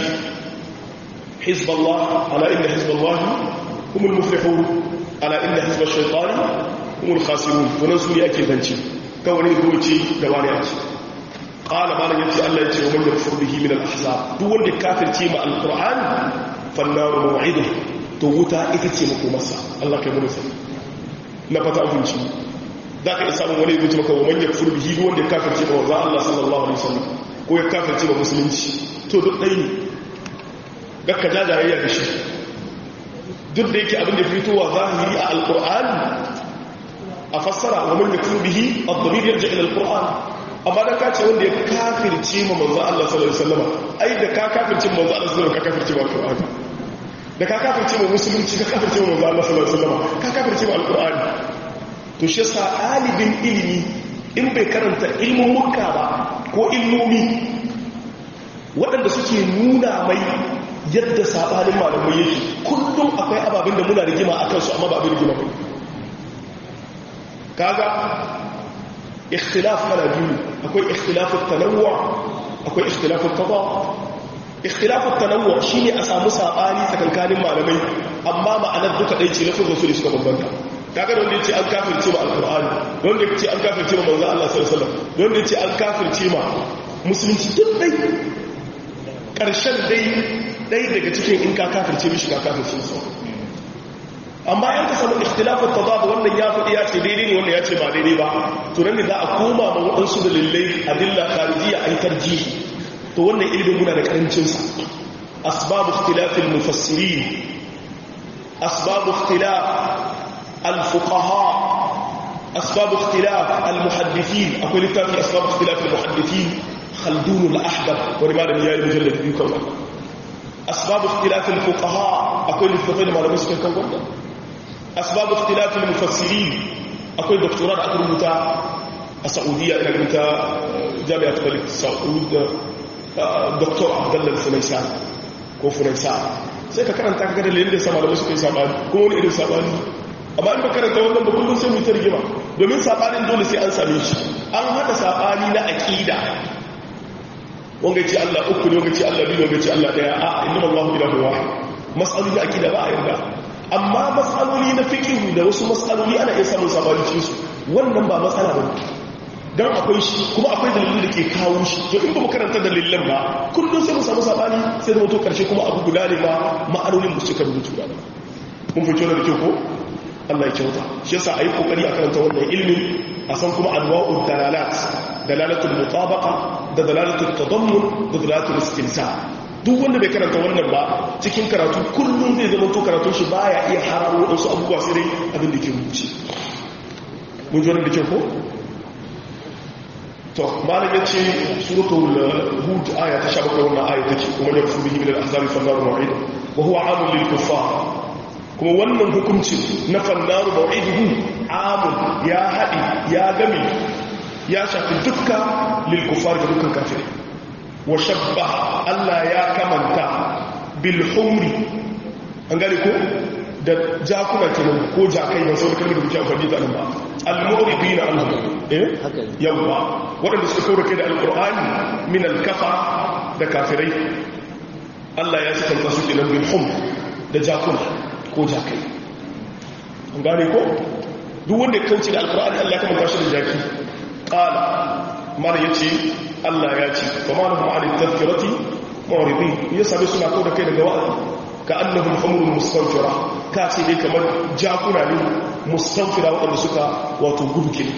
hizballah ala inda hizballah humul muflihun ala inda hizbar shaitani humul khasirun wannan su ne ake zance kawai ne zuwa ce da wani a ce qala malan yace Allah yace wa man yakfur bihi min al-ahzab duk wanda kafirce ma al-qur'an fannaru maw'idu to wuta ita ce makomarsa Allah kai mu sai na fata abinci zaka iya samun wani yace maka wa man yakfur bihi duk wanda kafirce ma wanzu Allah sallallahu alaihi wasallam ko ya kafirce ma musulunci to duk dai ne gakka jajayayya da shi duk da yake abin da fitowa zahiri a al-qur'an a fassara wa man yakfur bihi ad-damir yarji ila al-qur'an amma da ka ce wanda ya kafirce ma manzo Allah sallallahu alaihi wasallam ai da ka kafirce ma manzo Allah sallallahu alaihi wasallam ka kafirce ma alqur'ani da ka kafirce ma musulunci ka kafirce ma manzo Allah sallallahu alaihi wasallam ka kafirce ma alqur'ani to shi yasa dalibin ilimi in bai karanta ilmin mukka ba ko ilmomi waɗanda suke nuna mai yadda sabanin malamai yake kullum akwai ababin da muna rigima akan su amma ba abin rigima ba kaga اختلاف كلا biyu akwai اختلاف التنوع akwai اختلاف التضاد اختلاف التنوع shine a samu sabani tsakankanin malamai amma ma'anar duka dai ce lafazin su ne suka bambanta kaga da wanda yace an kafirce ma alqur'ani wanda yace an kafirce ma manzo Allah sallallahu alaihi wasallam wanda yace an kafirce ma musulunci duk dai karshen dai dai daga cikin in ka kafirce mishi ka kafirce su amma yan ka samu ikhtilafin tadad wannan ya faɗi ya ce daidai ne wannan ya ce ba daidai ba to nan ne za a koma ma waɗansu dalilai adilla kharijiyya ay tarjihi to wannan ilimin muna da karancin sa asbab ikhtilafil mufassirin asbab ikhtilaf al fuqaha asbab ikhtilaf al-muhaddithin akwai littafi asbab ikhtilaf al-muhaddithin khaldun al-ahdab wani malami yayi mujallad biyu kan wannan asbab ikhtilaf al-fuqaha akwai littafai da malamai suka kan wannan asbab ikhtilaf al-mufassirin akwai doktora da aka rubuta a saudiya ina rubuta jami'at malik saud dr abdullah funaisa ko funaisa sai ka karanta ka ga dalilin da ya sa malamai suka yi sabani kuma wani irin sabani amma in ba karanta wannan ba kullum sai mu ta rigima domin sabanin dole sai an same shi an hada sabani na aqida wanga ce Allah uku ne wanga ce Allah biyu wanga ce Allah daya a inna Allahu ilahu wahid mas'aloli na aqida ba a yarda amma mas'aloli na fiqh da wasu mas'aloli ana iya samun sabani cikin su wannan ba matsala ba dan akwai shi kuma akwai dalilin da ke kawo shi to in ba mu karanta dalilan ba kullum sai mu samu sabani sai da mutu karshe kuma abu guda ne ba ma'anonin mu suka rubutu ba mun fito da kyau ko Allah ya kyauta shi yasa ayi kokari a karanta wannan ilmin a san kuma anwa'ud dalalat dalalatul mutabaqa da dalalatul tadammun da dalalatul istinsa duk wanda bai karanta wannan ba cikin karatu kullum zai zama to karatun shi baya iya hararo wasu abubuwa sai dai abin da ke rubuce mun ji wannan da kyau ko to malam yace suratul hud aya ta 17 wannan aya take kuma ya fubi min al-ahzab fa nar mu'id wa huwa 'amul lil kuffar kuma wannan hukunci na fannaru mau'iduhu amun ya haɗi ya gami ya shafi dukka lil kufar da dukkan kafirai wa shabba Allah ya kamanta bil humri an gane ko da jakuna kenan ko jakai ban sau da kalmar da kuke amfani da nan ba al-mu'ribin Allah eh yawa waɗanda suka kaura kai da alqur'ani min al-kafa da kafirai Allah ya sifanta su kenan bil humr da jakuna ko jakai an gane ko duk wanda ya kauce da alkur'ani Allah ya kamata shi da jaki qala mara yace Allah ya ce fa ma lahum an tadhkirati muridin ya sabe suna ko da kai daga wa'azi ka annahum humurun mustanfira ka ce dai kamar jakuna ne mustanfira waɗanda suka wato gudu ke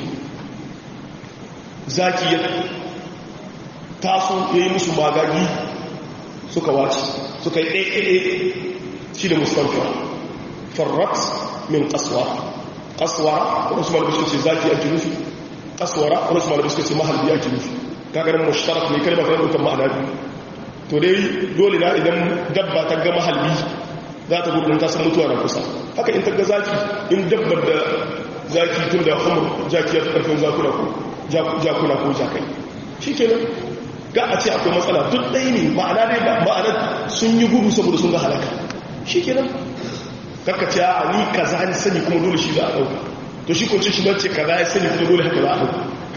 zaki ya taso yayi musu magagi suka wace suka yi ɗaiɗaiɗai shi da mustanfira farrat min kaswa kaswa wani su malabi suka ce zaki ake nufi kaswara wani su malabi suka ce mahalbi ake nufi kagarin mushtarak ne kalmar ta ɗaukar ma'ana biyu to dai dole na idan dabba ta ga mahalbi za ta gudun ta san mutuwa na kusa haka in ta ga zaki in dabbar da zaki tun da hamur jaki ya fi ƙarfin zakuna ko jakuna ko jakai shi kenan ga a ce akwai matsala duk ɗaya ne ma'ana dai ma'ana sun yi gudu saboda sun ga halaka shi kenan karka ce a ni kaza ni sani kuma dole shi za a dauka to shi kunce shi bace kaza ya sani kuma dole haka za a dauka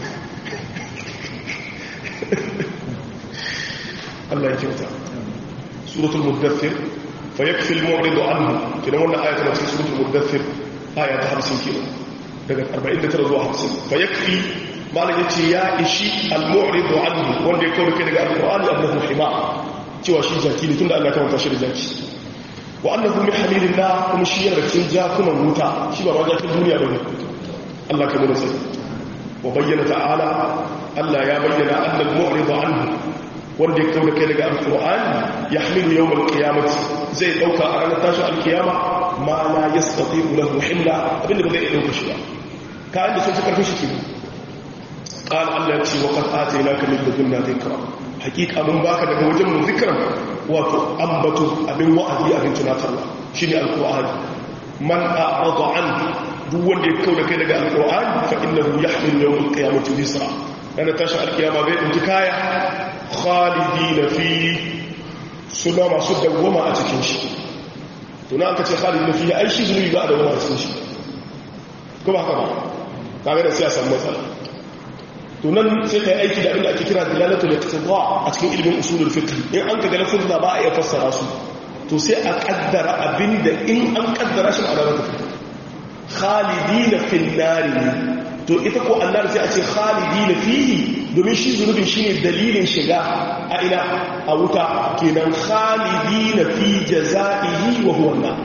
Allah ya kyauta suratul muddathir fa yakfi al-mu'ridu anhu kidan wannan aya tana cikin suratul muddathir aya ta 50 kilo daga 49 zuwa 50 fa yakfi malam yace ya ishi al-mu'ridu anhu wanda ya kawo kai daga al-qur'ani annahu hima cewa shi jaki ne tunda Allah ya kawo shi da jaki wa annahu min hamilillah kuma shi yana cikin jakunan wuta shi ba ma jakin duniya bane Allah ka nuna sai wa bayyana ta'ala Allah ya bayyana annal mu'rid anhu wanda ya kauna kai daga alqur'ani yahmilu yawm alqiyamah zai dauka a ranar tashin alqiyama ma la yastati'u lahu himla abinda ba zai iya dauka shi ba ka inda sun fi karfi shi ke قال الله يتي وقد آتيناك من لدنا ذكرا حقيقة من باك daga wajen mu zikran wato ambato abin wa'azi abin tunatarwa shine alqur'ani man a'rada an duk wanda ya kauda kai daga alqur'ani fa innahu yahmil yawm alqiyamati wizra ana tashi alqiyama bai dinki kaya khalidina fi suna masu dawwama a cikin shi to na aka ce khalidina fi ai shi zunubi ba a dawwama a cikin shi ko ba haka ba kaga da siyasa matsala to nan sai ka yi aiki da abinda ake kira dalalatul iqtida a cikin ilimin usulul fiqh in an ka ga lafuzza ba a iya fassara su to sai a kaddara abinda in an kaddara shi ma'ana ta khalidina fil nari to ita ko annar sai a ce khalidina fihi domin shi zunubin shine dalilin shiga a ina a wuta kenan khalidina fi jazaihi wa huwa an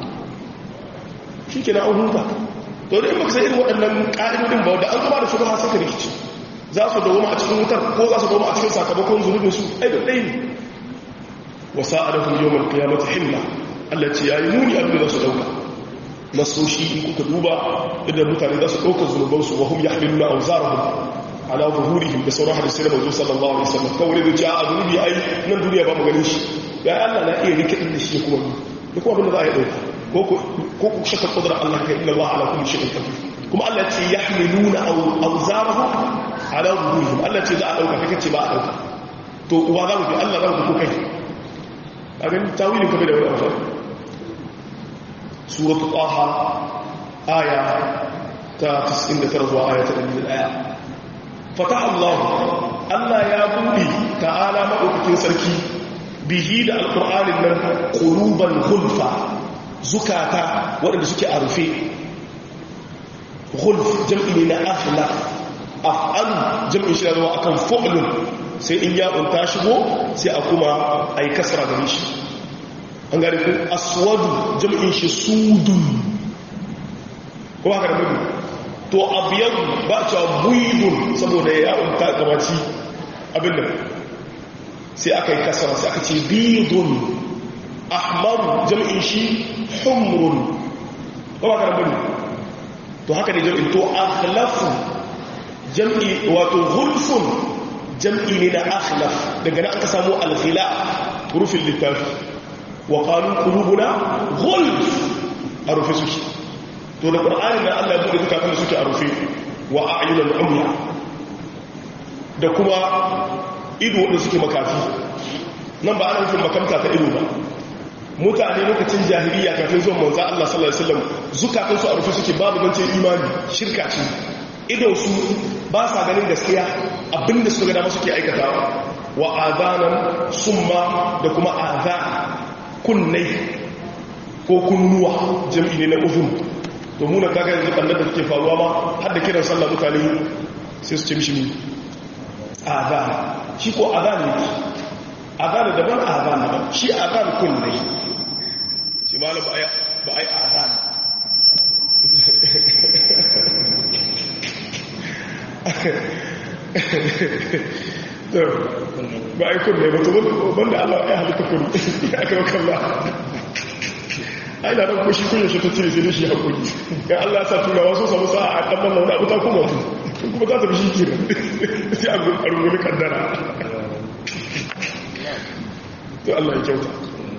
shi kenan an huta to da in baka san irin waɗannan ƙa'idodin ba da an zama da shugaba saka rikici za su dawo a cikin wutar ko za su dawo a cikin sakamakon zunubin su ai da ɗaya ne wa sa'adahum yawmal qiyamati himma Allah ce yayi muni abin da su dauka nasoshi in kuka duba idan mutane za su ɗauka zunubansu wa hum yahmiluna awzarahum ala zuhurihim da sauran hadisi na manzo sallallahu alaihi wasallam kawai da ja a zunubi ai nan duniya ba mu ganin shi ga Allah na iya rike din da shi kuma da kuma abin da za a yi dauka ko ko ku shakka kudura Allah ka inna Allah ala kulli shay'in qadir kuma Allah ce yahmiluna awzarahum ala zuhurihim Allah ce za a dauka kake ce ba a dauka to uwa za mu bi Allah za mu ko kai a ganin tawilin kabe da wani abu suratu taha aya ta 99 zuwa aya ta 101 fata Allah Allah ya buɗe ta'ala maɗaukakin sarki bihi da alƙur'anin nan ƙuluban hulfa zukata waɗanda suke a rufe hulf jam'i ne na afla af'alu jam'in shi zama akan fu'lun sai in ya ta shigo sai a kuma a yi kasra gare shi an gari ku aswadu jam'in shi sudun kuma haka da mudu to abiyadu ba cewa buidun saboda ya unta gabaci abin da sai aka yi kasara sai aka ce bidun ahmaru jam'in shi humrun kuma haka da mudu to haka ne jam'in to akhlafu jam'i wato hulfun jam'i ne na akhlaf daga nan aka samu alkhila rufin littafi wa qalu qulubuna ghulf a rufe suke to da qur'ani da Allah ya bude zukatan da suke a rufe wa a'yunul umya da kuma ido wanda suke makafi nan ba ana nufin makamta ta ido ba mutane lokacin jahiliya kafin zuwan manzo Allah sallallahu alaihi wasallam zukatan su a rufe suke babu gance imani shirka ce idon su ba sa ganin gaskiya abinda suka ga dama suke aikatawa wa azanan summa da kuma azan kunnai ko kunnuwa jam'i ne na uzun to muna kaga yanzu kallon da suke faruwa ma har da kiran sallah mutane sai su ce mishi ne azan shi ko azan ne azan daban azan daban shi azan kunnai shi malam ba ai azan ba a yi kunne ba to banda Allah ya halitta kunne ya aka maka Allah ai na ɗan kushi kunya shi ta cire sai da shi haƙuri ya Allah sa turawa sun samu sa'a a ɗan manna wani abu ta kuma tu kuma za ta fi shi kira sai a rungumi kaddara to Allah ya kyauta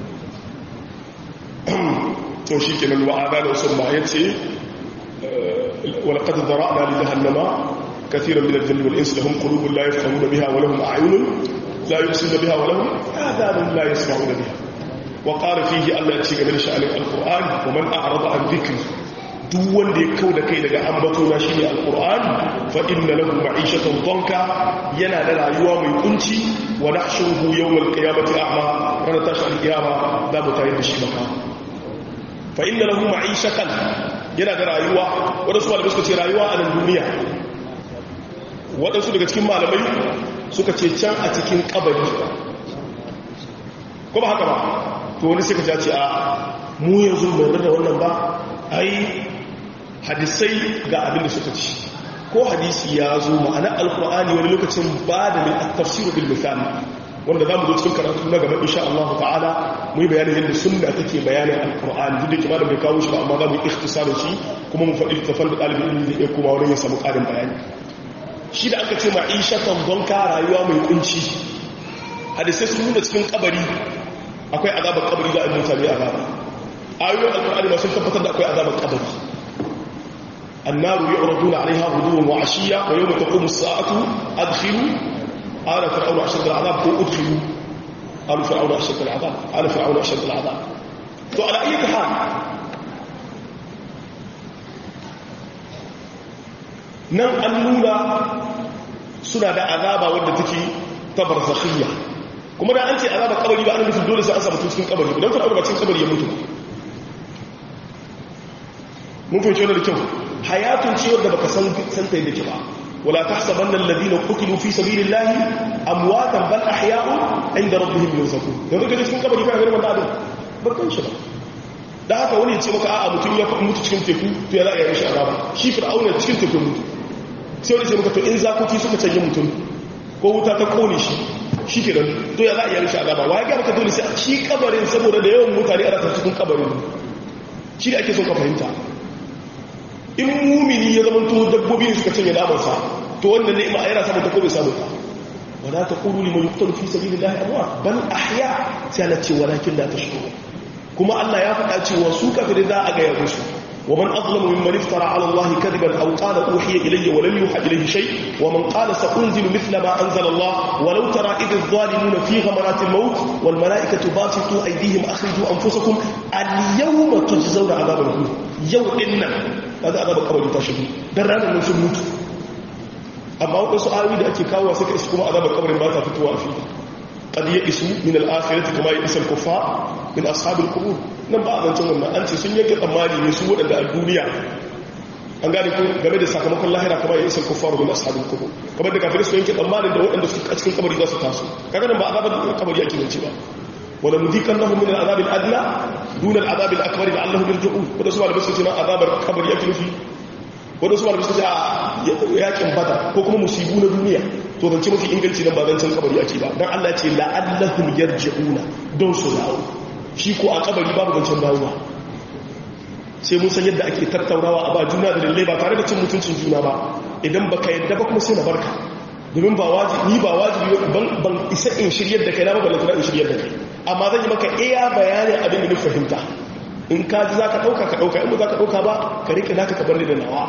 to shi kenan wa'ada da wasu ma ya ce ولقد ذرأنا لجهنم كثيرا من الجن والإنس لهم قلوب لا يفهمون بها ولهم أعين لا يبصرون بها ولهم آذان لا يسمعون بها وقال فيه الله يتشيك من شأن القرآن ومن أعرض عن ذكري duk wanda ya kau da kai daga ambatona shi ne alkur'an fa inna lahu ma'ishatan dhanka yana da rayuwa mai kunci wa nahshuruhu yawmal qiyamati a'ma ranar tashi alqiyama da mu tayar da shi maka fa inna lahu ma'ishatan yana da rayuwa wadansu malamai suka ce rayuwa a nan duniya wadansu daga cikin malamai suka ce can a cikin kabari ko ba haka ba to wani suka ce a mu yanzu mai da wannan ba ai hadisai ga abin da suka ci ko hadisi ya zo ma'ana alkur'ani wani lokacin ba da min tafsiru bil misali wanda za mu zo cikin karatu na gaba insha Allah ta'ala mu yi bayanin yadda sunna take bayanin alkur'ani duk da kima da bai kawo shi ba amma za mu yi ikhtisarin shi kuma mu faɗi tafan da ɗalibin ilimi zai iya kuma wurin ya samu ƙarin bayani shi da aka ce ma'ishatan don ka rayuwa mai kunci hadisai sun nuna cikin kabari akwai azabar kabari da mutane azaba ayoyin alkur'ani ma sun tabbatar da akwai azabar kabari النار يعرضون عليها غدوا وعشيا ويوم تقوم الساعة أدخلوا آل فرعون أشد العذاب كو أدخلوا آل فرعون أشد العذاب آل فرعون أشد العذاب تو على أي حال nan an nuna suna da azaba wadda take tabar zakhiyya kuma da an ce azaba kabari ba an nufin dole sai an samu cikin kabari don fir'auna ba cikin kabari ya mutu mun fahimci wannan da kyau hayatun ce wadda baka san san ta yadda ke ba wala tahsabanna alladhina qutilu fi sabilillahi amwatan bal ahya'u inda rabbihim yurzaqun yanzu kaje cikin kabari kana ganin wanda adam barkan shi ba da haka wani ya ce maka a'a mutum ya mutu cikin teku to ya za a yi shi azaba shi fir'auna cikin teku mutu sai wani ce maka to in zakoki suka canje mutum ko wuta ta kone shi shi ke to ya za a yi shi azaba wa ya ga maka dole sai shi kabarin saboda da yawan mutane ana ta cikin kabarin shi da ake son ka fahimta in mumini ya zama to dabbobi suka cinye namansa to wannan ne ima yana samun ta ko bai samu ta wala taqulu liman yuqtalu fi sabilillahi amwat bal ahya sai Allah ce walakin la tashkurun kuma Allah ya faɗa cewa su kafirai za a ga ya musu ومن أظلم ممن افترى على الله كذبا أو قال أوحي إلي ولم يوحى إليه شيء ومن قال سأنزل مثل ما أنزل الله ولو ترى إذ الظالمون في غمرات الموت والملائكة باسطوا أيديهم أخرجوا أنفسكم اليوم تجزون عذاب الهون يوم إنا هذا عذاب قبل تشهد درانا من سنوت أما وقت سؤالي da ake kawo sai ka isu kuma azabar kabarin ba ta fitowa a fili قد يئسوا من الآخرة كما يئس الكفار من أصحاب القبور nan ba a zancen wannan an ce sun yanke tsammani ne su waɗanda a duniya an gane ko game da sakamakon lahira kama ya isa kufaru min ashabul kubur kamar da kafirai su yanke tsammanin da waɗanda su a cikin kabari za su taso kaga nan ba azabar kabari ake zance ba wala nudikan lahum min al-azab al-adna dun al-azab al-akbar la'allahum yarji'un wanda su malamai su ce na azabar kabari ake nufi wanda su malamai su ce a yakin bada ko kuma musibu na duniya to zance mafi inganci nan ba zancen kabari ake ba dan Allah ce la'allahum yarji'una don su dawo shi ko a kabari babu zancen dawowa sai mun san yadda ake tattaunawa a ba juna da lalle ba tare da cin mutuncin juna ba idan baka yadda ba kuma sai na barka domin ba wajibi ni ba wajibi ban ban isa in shiryar da kai na ba balantana in shiryar da kai amma zan yi maka iya bayanin abin da ni fahimta in ka ji zaka dauka ka dauka in ba zaka dauka ba ka rike naka ka bar da nawa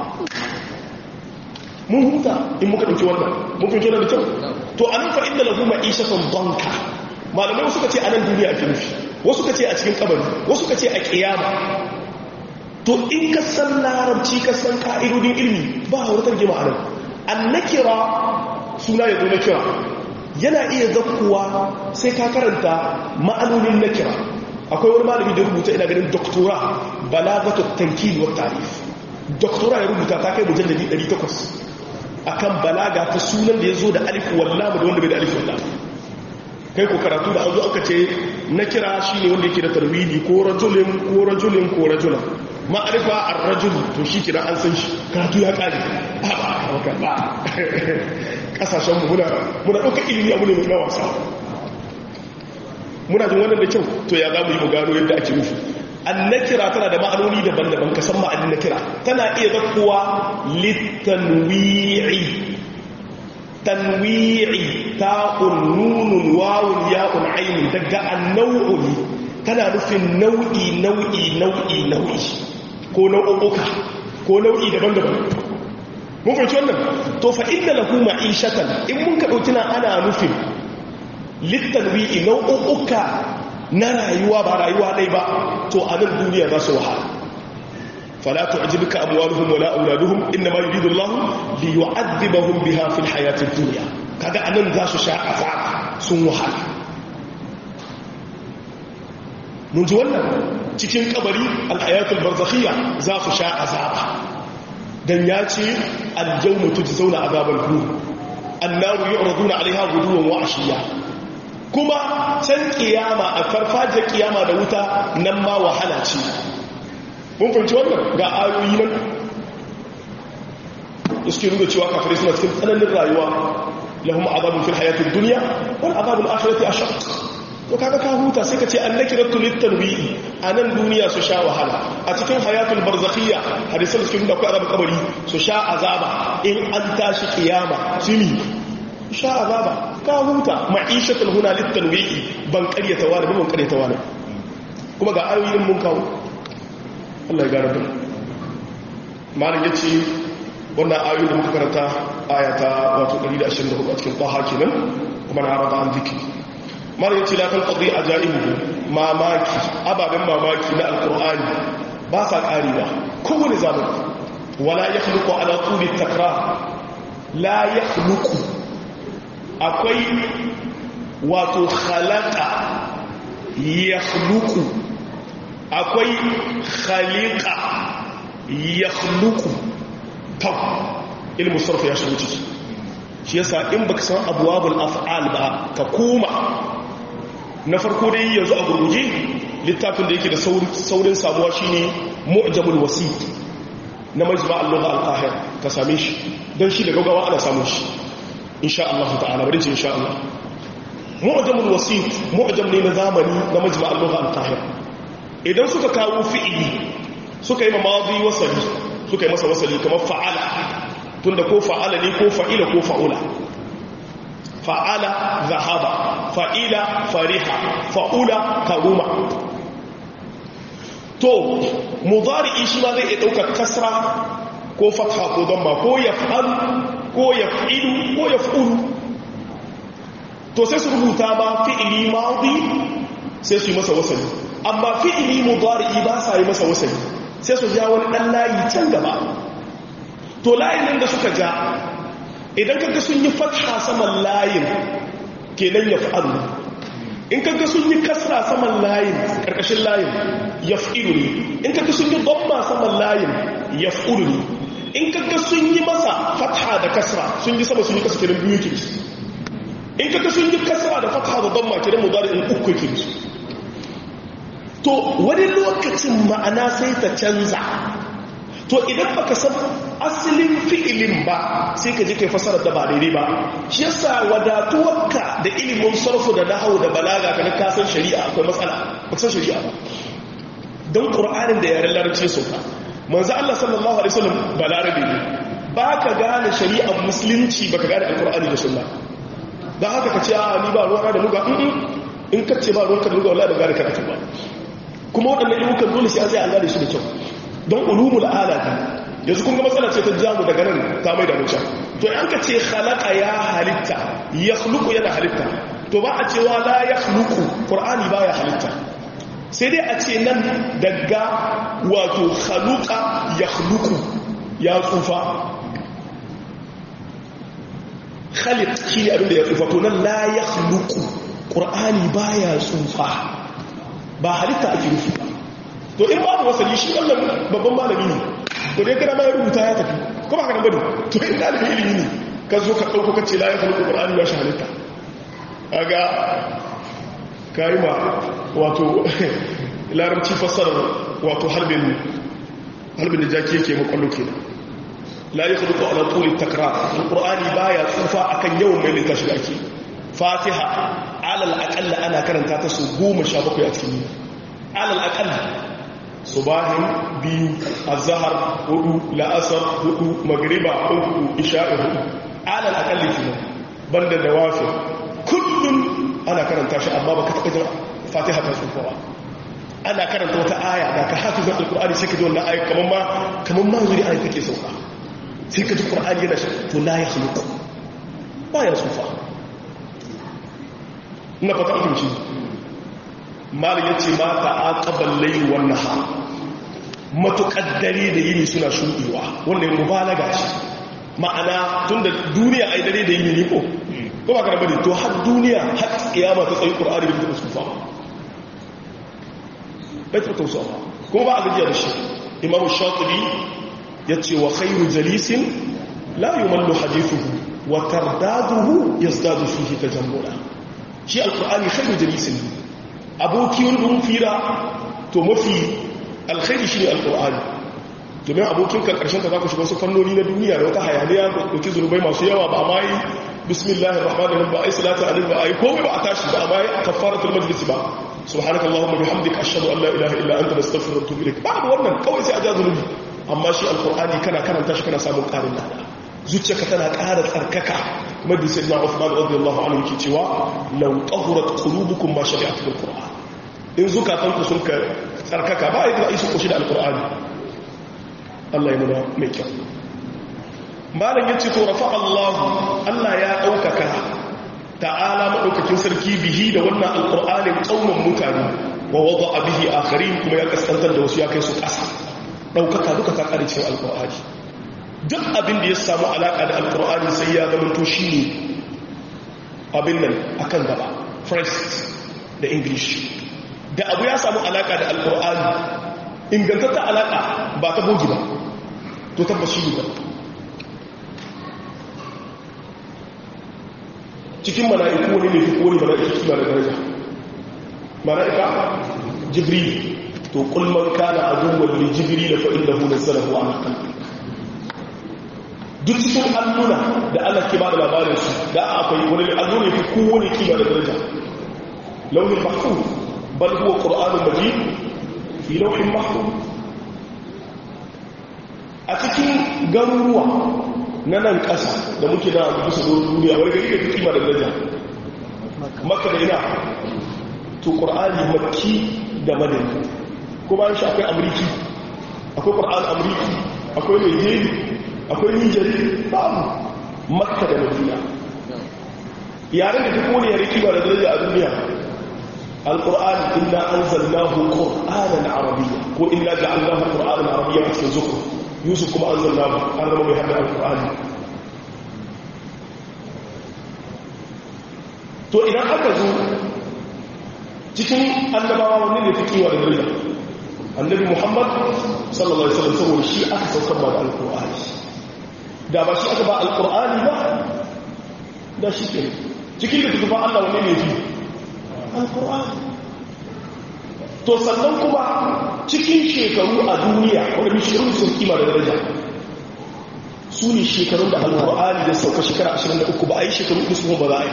mun huta in muka dauki wannan mun fahimci wannan da kyau to anan fa inda lahu ma'ishatan danka malamai suka ce anan duniya ake nufi wasu ka ce a cikin kabari wasu ka ce a kiyama to in ka san larabci ka san ka'idodin ilmi ba a wadatar gima a nan an na kira suna ya zo na kira yana iya zakkuwa sai ka karanta ma'anonin na kira akwai wani malami da rubuta ina ganin doktora balagatu tankil wa tarif doktora ya rubuta ta kai mujalladi 800 akan balaga ta sunan da ya zo da alif wallama da wanda bai da alif wallama kai ko karatu da an zo aka ce na kira shi ne wanda yake da tarwili ko rajulin ko rajulin ko rajulan ma'arifa a rajul to shi kira an san shi karatu ya kare ba ba ba kasashen mu muna muna ɗauka ilimi abu ne mai wasa muna jin wannan da kyau to ya za mu yi mu gano yadda ake nufi an na kira tana da ma'anoni daban-daban ka san ma'anin na kira tana iya zakkuwa littanwi'i tanwi'i ta'un nunun wawun ya'un ainun daga annau'u ne tana nufin nau'i nau'i nau'i nau'i ko nau'uka ko nau'i daban-daban mun fahimci wannan to fa inna lahu ma'ishatan in mun ka dauki na ana nufin litanwi'i nau'uka na rayuwa ba rayuwa dai ba to a nan duniya za su wahala فلا تعجبك أموالهم ولا أولادهم إنما يريد الله ليعذبهم بها في الحياة الدنيا كذا أنن ذا شاء أفعال سنوها من جوانا cikin kabari alhayatul barzakhiyya za su sha azaba dan ya ce aljawma tujzauna azabal hu annaru yu'raduna alaiha guduwan wa ashiya kuma can kiyama a farfajiyar kiyama da wuta nan ma wahala ce mun fahimci wannan ga ayoyi nan da suke nuna cewa kafirai suna cikin tsananin rayuwa lahum azabun fil hayatid dunya wal azabul akhirati ashaq to kaga ka huta sai ka ce annakiratu litanwi'i anan duniya su sha wahala a cikin hayatul barzakhiyya hadisan suke nuna akwai azabul kabari su sha azaba in an tashi kiyama sini sha azaba ka huta ma'ishatul huna litanwi'i ban qaryata wani ban qaryata wani kuma ga ayoyin mun kawo Allah ya gane malin ya ce wannan ayoyi da muka karanta ayata wato 124 a cikin ƙwaha kenan kuma na raba an ziki malin ya ce lafin ƙaddi a ja'ibu mamaki ababen mamaki na alƙur'ani ba sa ƙari ba kowane zamani wala ya hluku ala tuli takra la ya hluku akwai wato halaka ya hluku akwai khaliqa ya khluqu tab ilmu sarf ya shigo ciki shi yasa in baka san abwabul af'al ba ka koma na farko dai yanzu a gurguje littafin da yake da saurin samuwa shine mu'jamul wasit na majma' al-lugha al-qahir ka same shi dan shi da gaggawa ana samun shi insha Allah ta'ala bari ce insha Allah mu'jamul wasit mu'jam ne na zamani na majma' al-lugha al-qahir idan suka kawo fi'ili suka yi madi wasali suka yi masa wasali kamar fa'ala tunda ko fa'ala ne ko fa'ila ko fa'ula fa'ala zahaba fa'ila fariha fa'ula karuma to mudari'i shi ma zai iya ɗaukar kasra ko fatha ko damma ko yaf'al ko yaf'ilu ko yaf'ulu to sai su rubuta ma fi'ili madi sai su yi masa wasali amma fi'ili mudari'i ba sa yi masa wasali sai su ja wani dan layi can gaba to layin nan da suka ja idan kaga sun yi fatha saman layin kenan yaf'alu in kaga sun yi kasra saman layin karkashin layin yaf'ilu ne in kaga sun yi damma saman layin yaf'ulu ne in kaga sun yi masa fatha da kasra sun yi sama sun yi kasa kenan biyu ke in kaga sun yi kasra da fatha da damma kenan mudari'in uku ke to wani lokacin ma'ana sai ta canza to idan baka san asalin fi'ilin ba sai ka je kai fasarar da ba daidai ba shi yasa wadatuwarka da ilimin sarfu da nahawu da balaga kana ka san shari'a akwai matsala ba san shari'a ba don qur'anin da yaren larabci sun ka manzo Allah sallallahu alaihi wasallam balarabe ne baka gane shari'ar musulunci baka gane alqur'ani da sunna dan haka ka ce a ni ba ruwa da luga in ka ce ba ruwanka da luga wallahi ba gane karatu ba kuma waɗannan ilmukan dole sai an sai an gane su da kyau don ulumul alata yanzu kun ga matsala ce ta jamu daga nan ta mai da mutum to an ka ce khalaqa ya halitta ya khluqu yana halitta to ba a cewa la ya khluqu qur'ani baya halitta sai dai a ce nan daga wato khaluqa ya khluqu ya tsufa khaliq shi ne abinda ya tsufa to nan la ya khluqu qur'ani baya tsufa ba halitta ake nufi ba to in babu wasali shi wannan babban malami ne to dai kana mai rubuta ya tafi ko ba ka nan bane to in dalibi ilimi ne ka zo ka dauko kace la ya khluqu qur'ani ya halitta kaga kai ma wato larabci fassarar wato harbin harbin da jaki yake makwallo kenan la ya khluqu ala tuli takrar alqur'ani baya tsufa akan yawan mai littafi da ake fatiha alal aqalla ana karanta ta su 17 a cikin alal aqalla subahin biyu azhar hudu la'asar hudu magriba uku isha'i hudu alal aqalli kenan banda nawafi kullun ana karanta shi amma baka taba jin fatiha ta tsufa ba ana karanta wata aya da ka hafizar alqur'ani sai ka ji wannan aya kaman ma kaman ma zuri aya take sauka sai ka ji qur'ani yana to la ya khluqu ba ya tsufa ina fata akinci malin ya ce mata a ƙaban layi wannan ha matuƙaddare da yini suna shuɗewa wannan mubalaga ce ma'ana tun da duniya a yi dare da yini ne ko ko ba karɓar to har duniya har tsiyama ta tsayi ƙura'ari da ta sufa bai ta tausa ba kuma ba a gajiya da shi imamu shatubi ya ce wa khairu jalisin la yi mallu hadithuhu wa tardaduhu ya zdadu fihi ta jambula shi alƙur'ani khairu jalisin aboki wanda mun fira to mafi alkhairi shi ne alkur'ani domin abokin kan karshen ta za ku shiga wasu fannoni na duniya da wata hayaniya da ɗauki zunubai masu yawa ba ma yi bismillahir rahmanir rahim ba ai salatu alaihi ba ai komai ba a tashi ba amma ai kafaratul majlis ba subhanaka allahumma bihamdika ashhadu an la ilaha illa anta astaghfiruka wa atubu ilaik ba wannan kawai sai a ja zunubi amma shi alkur'ani kana karanta shi kana samun ƙarin lada zuciyarka tana ƙara tsarkaka kuma da sayyidina Uthman radiyallahu anhu ke cewa law tahurat qulubukum ma shari'at bil qur'an in zukatanku sun ka tsarkaka ba yadda isu koshi da alqur'ani Allah ya nuna mai kyau malam yace to rafa Allah Allah ya daukaka ta'ala madaukakin sarki bihi da wannan alqur'anin kauman mutane wa wada'a bihi akharin kuma ya kaskantar da wasu ya kai su ƙasa daukaka duka ta kare cikin alqur'ani duk abin da ya samu alaka da alkur'ani sai ya zama to shi ne abin nan akan gaba first da english da abu ya samu alaka da alkur'ani ingantatta alaka ba ta bogi ba to tabbas shi ne cikin mala'iku wani ne fi wani mala'ika suna da daraja mala'ika jibril to kulman kana aduwwan li jibril fa innahu nazzalahu ala qalbi duk cikin alluna da Allah ke ba da labarin su da akwai wani alluna fi kowane kima da daraja launin mahfuz bal huwa qur'anun majid fi lawhin mahfuz a cikin garuruwa na nan ƙasa da muke da bisa doron duniya wani gari da fi kima da daraja maka da ina to ƙur'ani makki da madani ko bayan shi akwai amurki akwai ƙur'an amurki akwai nigeria akwai nijeri babu makka da madina yaren da ta kone yare kima da daraja a duniya alƙur'ani inna an zallahu ƙur'anan arabiya ko inna ja'allahu ƙur'anan arabiya a cikin zukur yusuf kuma an zallahu an rama mai haɗa alƙur'ani to idan aka zo cikin annabawa wani ne fi kiwa da daraja annabi muhammad sallallahu alaihi wasallam saboda shi aka saukar ba da alƙur'ani da ba shi aka ba alƙur'ani ba da shi ke cikin da tufa Allah wani ne fi alƙur'ani to sannan kuma cikin shekaru a duniya wanda bishirun sun kima da daraja su ne shekarun da alƙur'ani da sauka shekara 23 ba a yi shekaru ɗin ba za a yi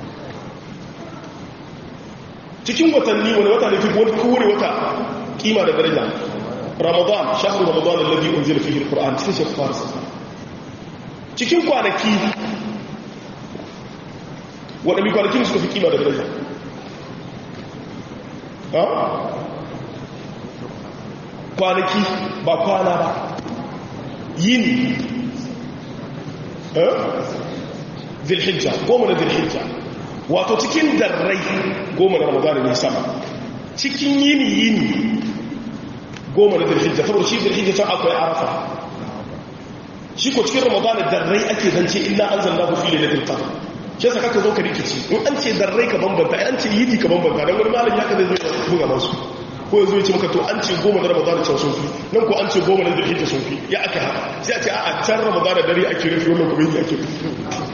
cikin watanni wani wata ne fi wani kowane wata kima da daraja ramadan shahar ramadan alladhi unzila fihi alquran cikin shekara cikin kwanaki waɗanda kwanakin suka fi kima da daraja kwanaki ba kwana ba yini zilhijja goma na zilhijja wato cikin darrai goma na ramadana ne sama cikin yini yini goma na zilhijja saboda shi zilhijja can akwai arafa shi ko cikin ramadana darrai ake zance illa an zanna ku fi lailatul qadr shi yasa kaka zo ka rikici in an ce darrai ka bambanta an ce yini ka bambanta dan wani malami haka zai zo buga masu ko yanzu ya ce maka to an ce goma na ramadana can sun fi nan ko an ce goma na zilhijja sun fi ya aka haka sai a ce a can ramadana dare ake rufe wannan kuma yini ake rufe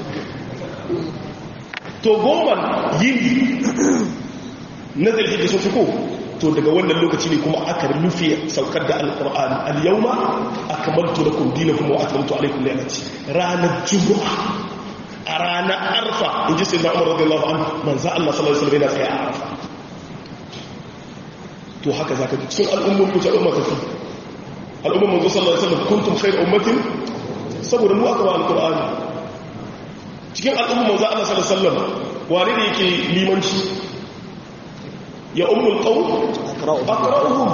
to goma yini na zilhijja sun fi ko to daga wannan lokaci ne kuma aka rufe saukar da alkur'ani al-yawma akmaltu lakum dinakum wa atmamtu alaykum ni'mati ranar jumu'a a ranar arfa inji sayyidina umar radiyallahu anhu manzo Allah sallallahu alaihi wasallam yana tsaye a arfa to haka zaka ji cikin al'ummar mu ta umma tafi al'ummar manzo sallallahu alaihi wasallam kuntum khayr ummatin saboda mu aka ba alkur'ani cikin al'ummar manzo Allah sallallahu alaihi wasallam wane ne yake limanci ya ummul qawm aqra'uhum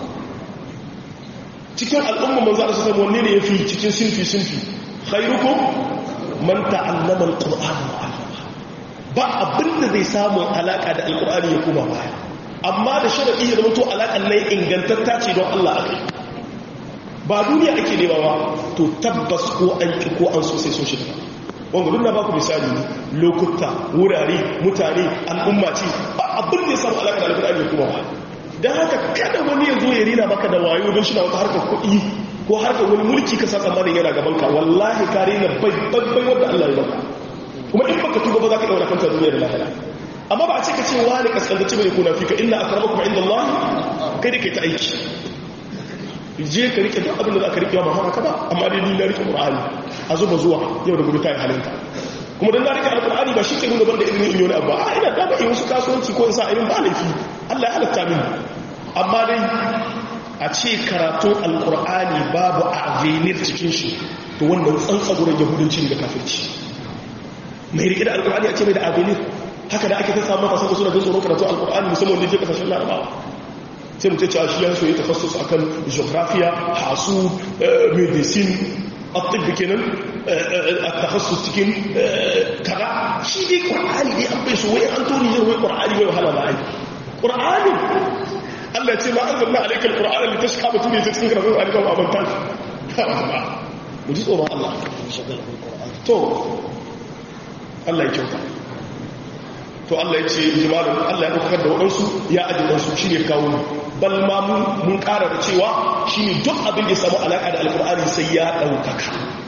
cikin al'umma manzo Allah sai wanne ne yafi cikin sinfi sinfi khairukum man ta'allama alqur'ana wa 'allama ba abinda zai samu alaka da alqur'ani ya kuma baya amma da sharadi ya zama to alakan nan ingantatta ce don Allah akai ba duniya ake nema ba to tabbas ko an ki ko an so sai so shi wanda duk na baku misali lokuta wurare mutane al'umma ce ba abin da ya samu alaƙa da alƙur'ani ya kuma ba don haka kada wani ya zo ya rina maka da wayo don shi na wata harkar kuɗi ko harkar wani mulki ka sa tsammanin yana gaban ka wallahi ka rina babbai wadda Allah ya baka kuma in baka tuba ba za ka ɗaura kanta duniya da lahira amma ba a ce ka ce wani kaskantaci bai kuna fi ka inna akramakum inda Allah kai da kai ta aiki je ka rike duk abin da za ka rike ba hana ka ba amma dai ni na rike qur'ani a zuba zuwa yau da gobe ta yi halinka kuma dan na rike alqur'ani ba shi ke nuna banda irin in yoni abba a ina da ba in wasu kasuwanci ko in sa irin ba laifi Allah ya halatta min amma dai a ce karatun alqur'ani babu avenir cikin shi to wannan tsantsagurin yahudanci da kafirci mai rike da alqur'ani a ce mai da avenir haka da ake ta samu mata saboda suna jin tsoron karatun alqur'ani musamman da je kasashen larabawa sai mutum ce a shi yansu ya tafassus akan geografiya hasu medicine atibbi kenan a tafassus cikin kaza shi dai ƙwar'ani dai an bai su wai an tori yin wai ƙwar'ani wai wahala ba ai ƙwar'ani allah ce ma an zanna alaikar ƙwar'ani da ta shi kama tuni ta cikin karatun a rikan abanta mu ji tsoron allah to allah ya kyauta to Allah ya ce jimalin Allah ya ɗaukar da waɗansu ya ajiye waɗansu shi ne kawo bal ma mun ƙara da cewa shi ne duk abin da ya samu alaƙa da alƙur'ani sai ya ɗaukaka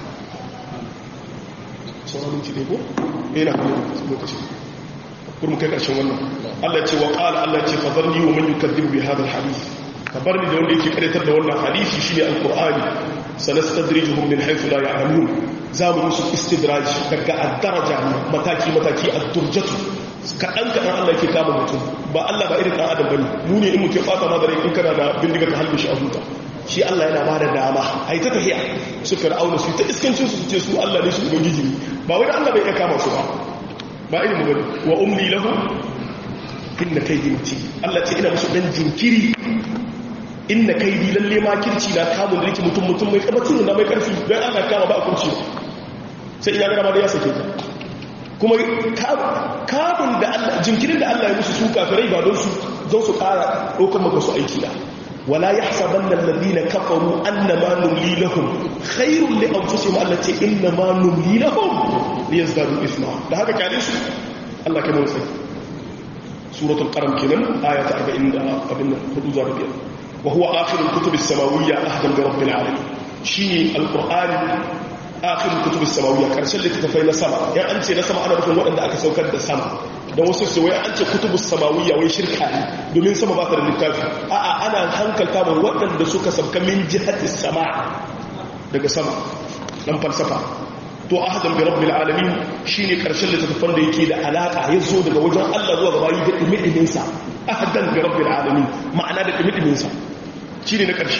sauran minti ne ko? yana kuma lokaci kurmu kai ƙarshen wannan Allah ce wa ƙala Allah ce fa zarni wa man yukaddibu bi hadha alhadith ka bar ni da wanda yake karatar da wannan hadisi shine alqur'ani sanastadrijuhum min haythu la ya'lamun za mu musu istidraj daga ad-daraja mataki mataki ad-durjatu kaɗan kaɗan Allah ke kama mutum ba Allah ba irin ɗan adam bane mu ne in muke fata ma da rai in kana da bindiga ka halbe shi a huta shi Allah yana ba da dama a yi ta tahiya su fir'auna su ta iskancin su ce su Allah ne su ubangiji ne ba wai da Allah bai iya kama su ba ba irin mu wa umli lahu inna kaidi muti Allah ce ina musu dan jinkiri inna kaidi lalle ma kirci na kamun da yake mutum mutum mai karfi na mai karfi dan Allah kama ba a kurci sai ina ga da ya sake ka kuma kamun da Allah jinkirin da Allah ya musu su kafirai ba don su zo su kara dokar maka su aiki da wala yahsabanna alladhina kafaru annama numli lahum khairul li anfusihim allati innama numli lahum liyazdadu ithma da haka kare su Allah kai mun sai suratul qaram kenan aya ta 40 da abin nan hudu zuwa biyar wa huwa akhirul kutubis samawiyya ahdan bi rabbil alamin shine alqur'ani akhirul kutubis samawiyya karshen littafai na sama ya an ce na sama ana nufin waɗanda aka saukar da sama don wasu su wai an ce kutubus samawiyya wai shirka ne domin sama ba ta da littafi a'a ana hankalta ba waɗanda suka sauka min jihatis sama daga sama dan falsafa to ahadan bi rabbil alamin shine karshen littafin da yake da alaka ya zo daga wajen Allah zuwa ga bayi da dimidimin sa ahadan bi rabbil alamin ma'ana da dimidimin sa shine na karshe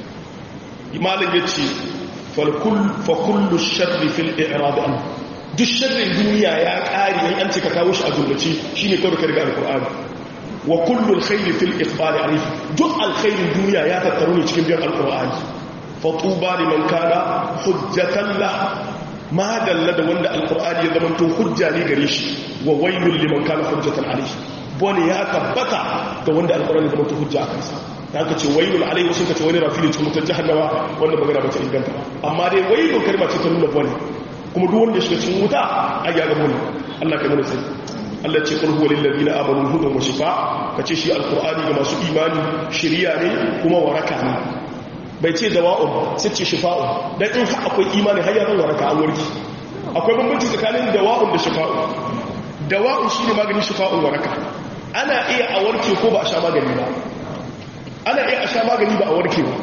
malam yace fal kull fa kullu sharri fil i'rad an duk sharrin duniya ya kare in an ce ka kawo shi a jumlace shine kawai ka riga alqur'ani wa kullu alkhairi fil iqbal alayhi duk alkhairin duniya ya tattaru ne cikin biyan alqur'ani fa tuba liman kana hujjatan lahu ma dalla da wanda alkur'ani ya zama to hujja ne gare shi wa wailul liman kana hujjatan alayhi bone ya tabbata da wanda alkur'ani ya zama to hujja akan sa da aka ce wailul alayhi sun kace wani rafili cikin mutan jahannama wanda magana ba ta inganta amma dai wailul kalma ce ta nuna bone kuma duk wanda ya shiga cikin wuta a ya ga bone Allah kai mana sai Allah ce qul huwa lil ladina amanu hudan wa shifa kace shi alkur'ani ga masu imani shiriya ne kuma waraka ne bai ce dawa'un sai ce shifa'un dan in akwai imani har yaran waraka an warki akwai bambanci tsakanin dawa'un da shifa'un dawa'un shine maganin shifa'un waraka ana iya a warke ko ba a sha magani ba ana iya a sha magani ba a warke ba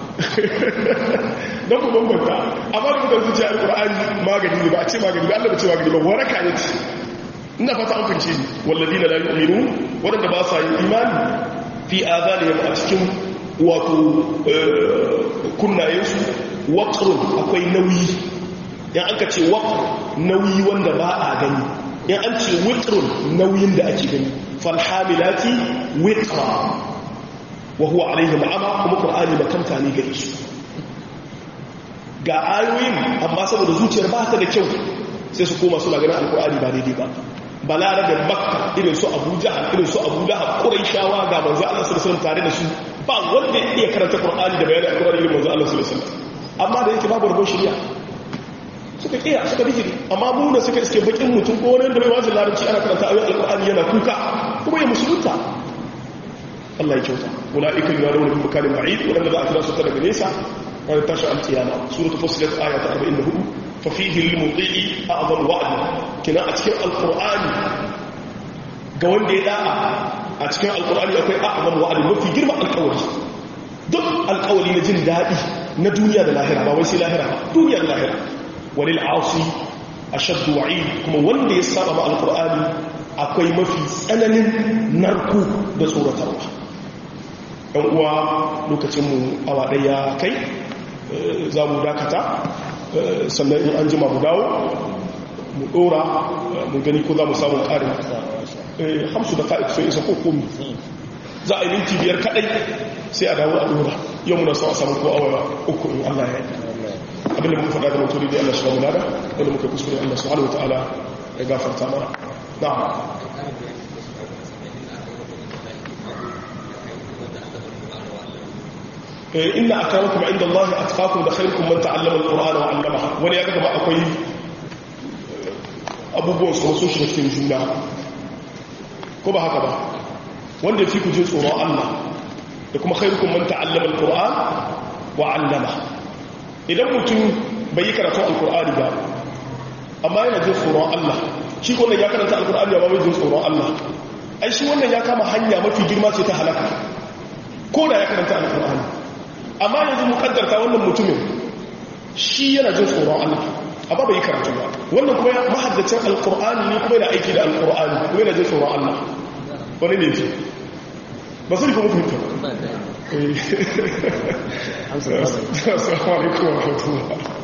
don ku bambanta amma da mutum zuciya alƙur'ani magani ne ba a ce magani ba Allah ba ce magani ba waraka ne ce ina fata an fince ni walladina la yu'minu wadanda ba sa yin imani fi azalihim a cikin wato kunnayensu waƙarun akwai nauyi yan an ka ce waƙar nauyi wanda ba a gani yan an ce wiƙarun nauyin da ake gani falhamilati wiƙara wa huwa alaihi ma'ama kuma ƙar'ani makanta ne gare su ga ayoyin amma saboda zuciyar ba ta da kyau sai su koma suna ganin alƙur'ani ba daidai ba balara da makka irin su abu jahal irin su abu lahab shawa ga manzo Allah sallallahu alaihi tare da su ba wanda ya iya karanta qur'ani da bayanin alqur'ani irin manzo Allah sallallahu alaihi wasallam amma da yake babu rubun shari'a suka kiya suka bijiri amma mu da suka iske bakin mutum ko wani da bai wajen larabci ana karanta ayoyin alqur'ani yana kuka kuma ya musulunta Allah ya kyauta ulaika yuraduna min makanin ba'id wanda za a kira su ta daga nesa ranar tashi alkiyama suratul fusilat aya ta 44 fa fihi lil muti'i a'zam wa'd kina a cikin alqur'ani ga wanda ya da'a a cikin alqur'ani akwai a'zam wa'd mafi girma alqawli duk alqawli na jin dadi na duniya da lahira ba wai sai lahira ba duniya da lahira walil 'asi ashadd wa'id kuma wanda ya saba ma alqur'ani akwai mafi tsananin narku da tsoratarwa ɗan uwa lokacinmu awa ɗaya kai za mu dakata sannan in an jima mu dawo mu ɗora mu gani ko za mu samu ƙarin hamsu da ka'id sai isa ko komi za a yi minti biyar kaɗai sai a dawo a ɗora yau muna so a samu ko awa uku in allah ya yi abinda muka faɗa da mutu da allah shi ba mu nada wanda muka kuskure allah subhanahu wa ta'ala ya gafarta mana na'am inna akramakum inda Allah atqakum da khairukum man ta'allama al-Qur'ana wa 'allamahu wani ya gaba akwai abubuwan su sun shiga cikin juna ko ba haka ba wanda fi ku jin tsoron Allah da kuma khairukum man ta'allama al-Qur'an wa 'allama idan mutum bai yi karatu al-Qur'ani ba amma yana jin tsoron Allah shi ko ya karanta al-Qur'ani ba bai jin tsoron Allah ai shi wannan ya kama hanya mafi girma ce ta halaka ko da ya karanta al-Qur'ani amma yanzu mu kaddarta wannan mutumin shi yana jin tsoron Allah amma bai karatu ba wannan kuma ya mahaddacin alqur'ani ne kuma yana aiki da alqur'ani kuma yana jin tsoron Allah wani ne ce ba su kuma fahimta amsa ba assalamu alaikum wa rahmatullah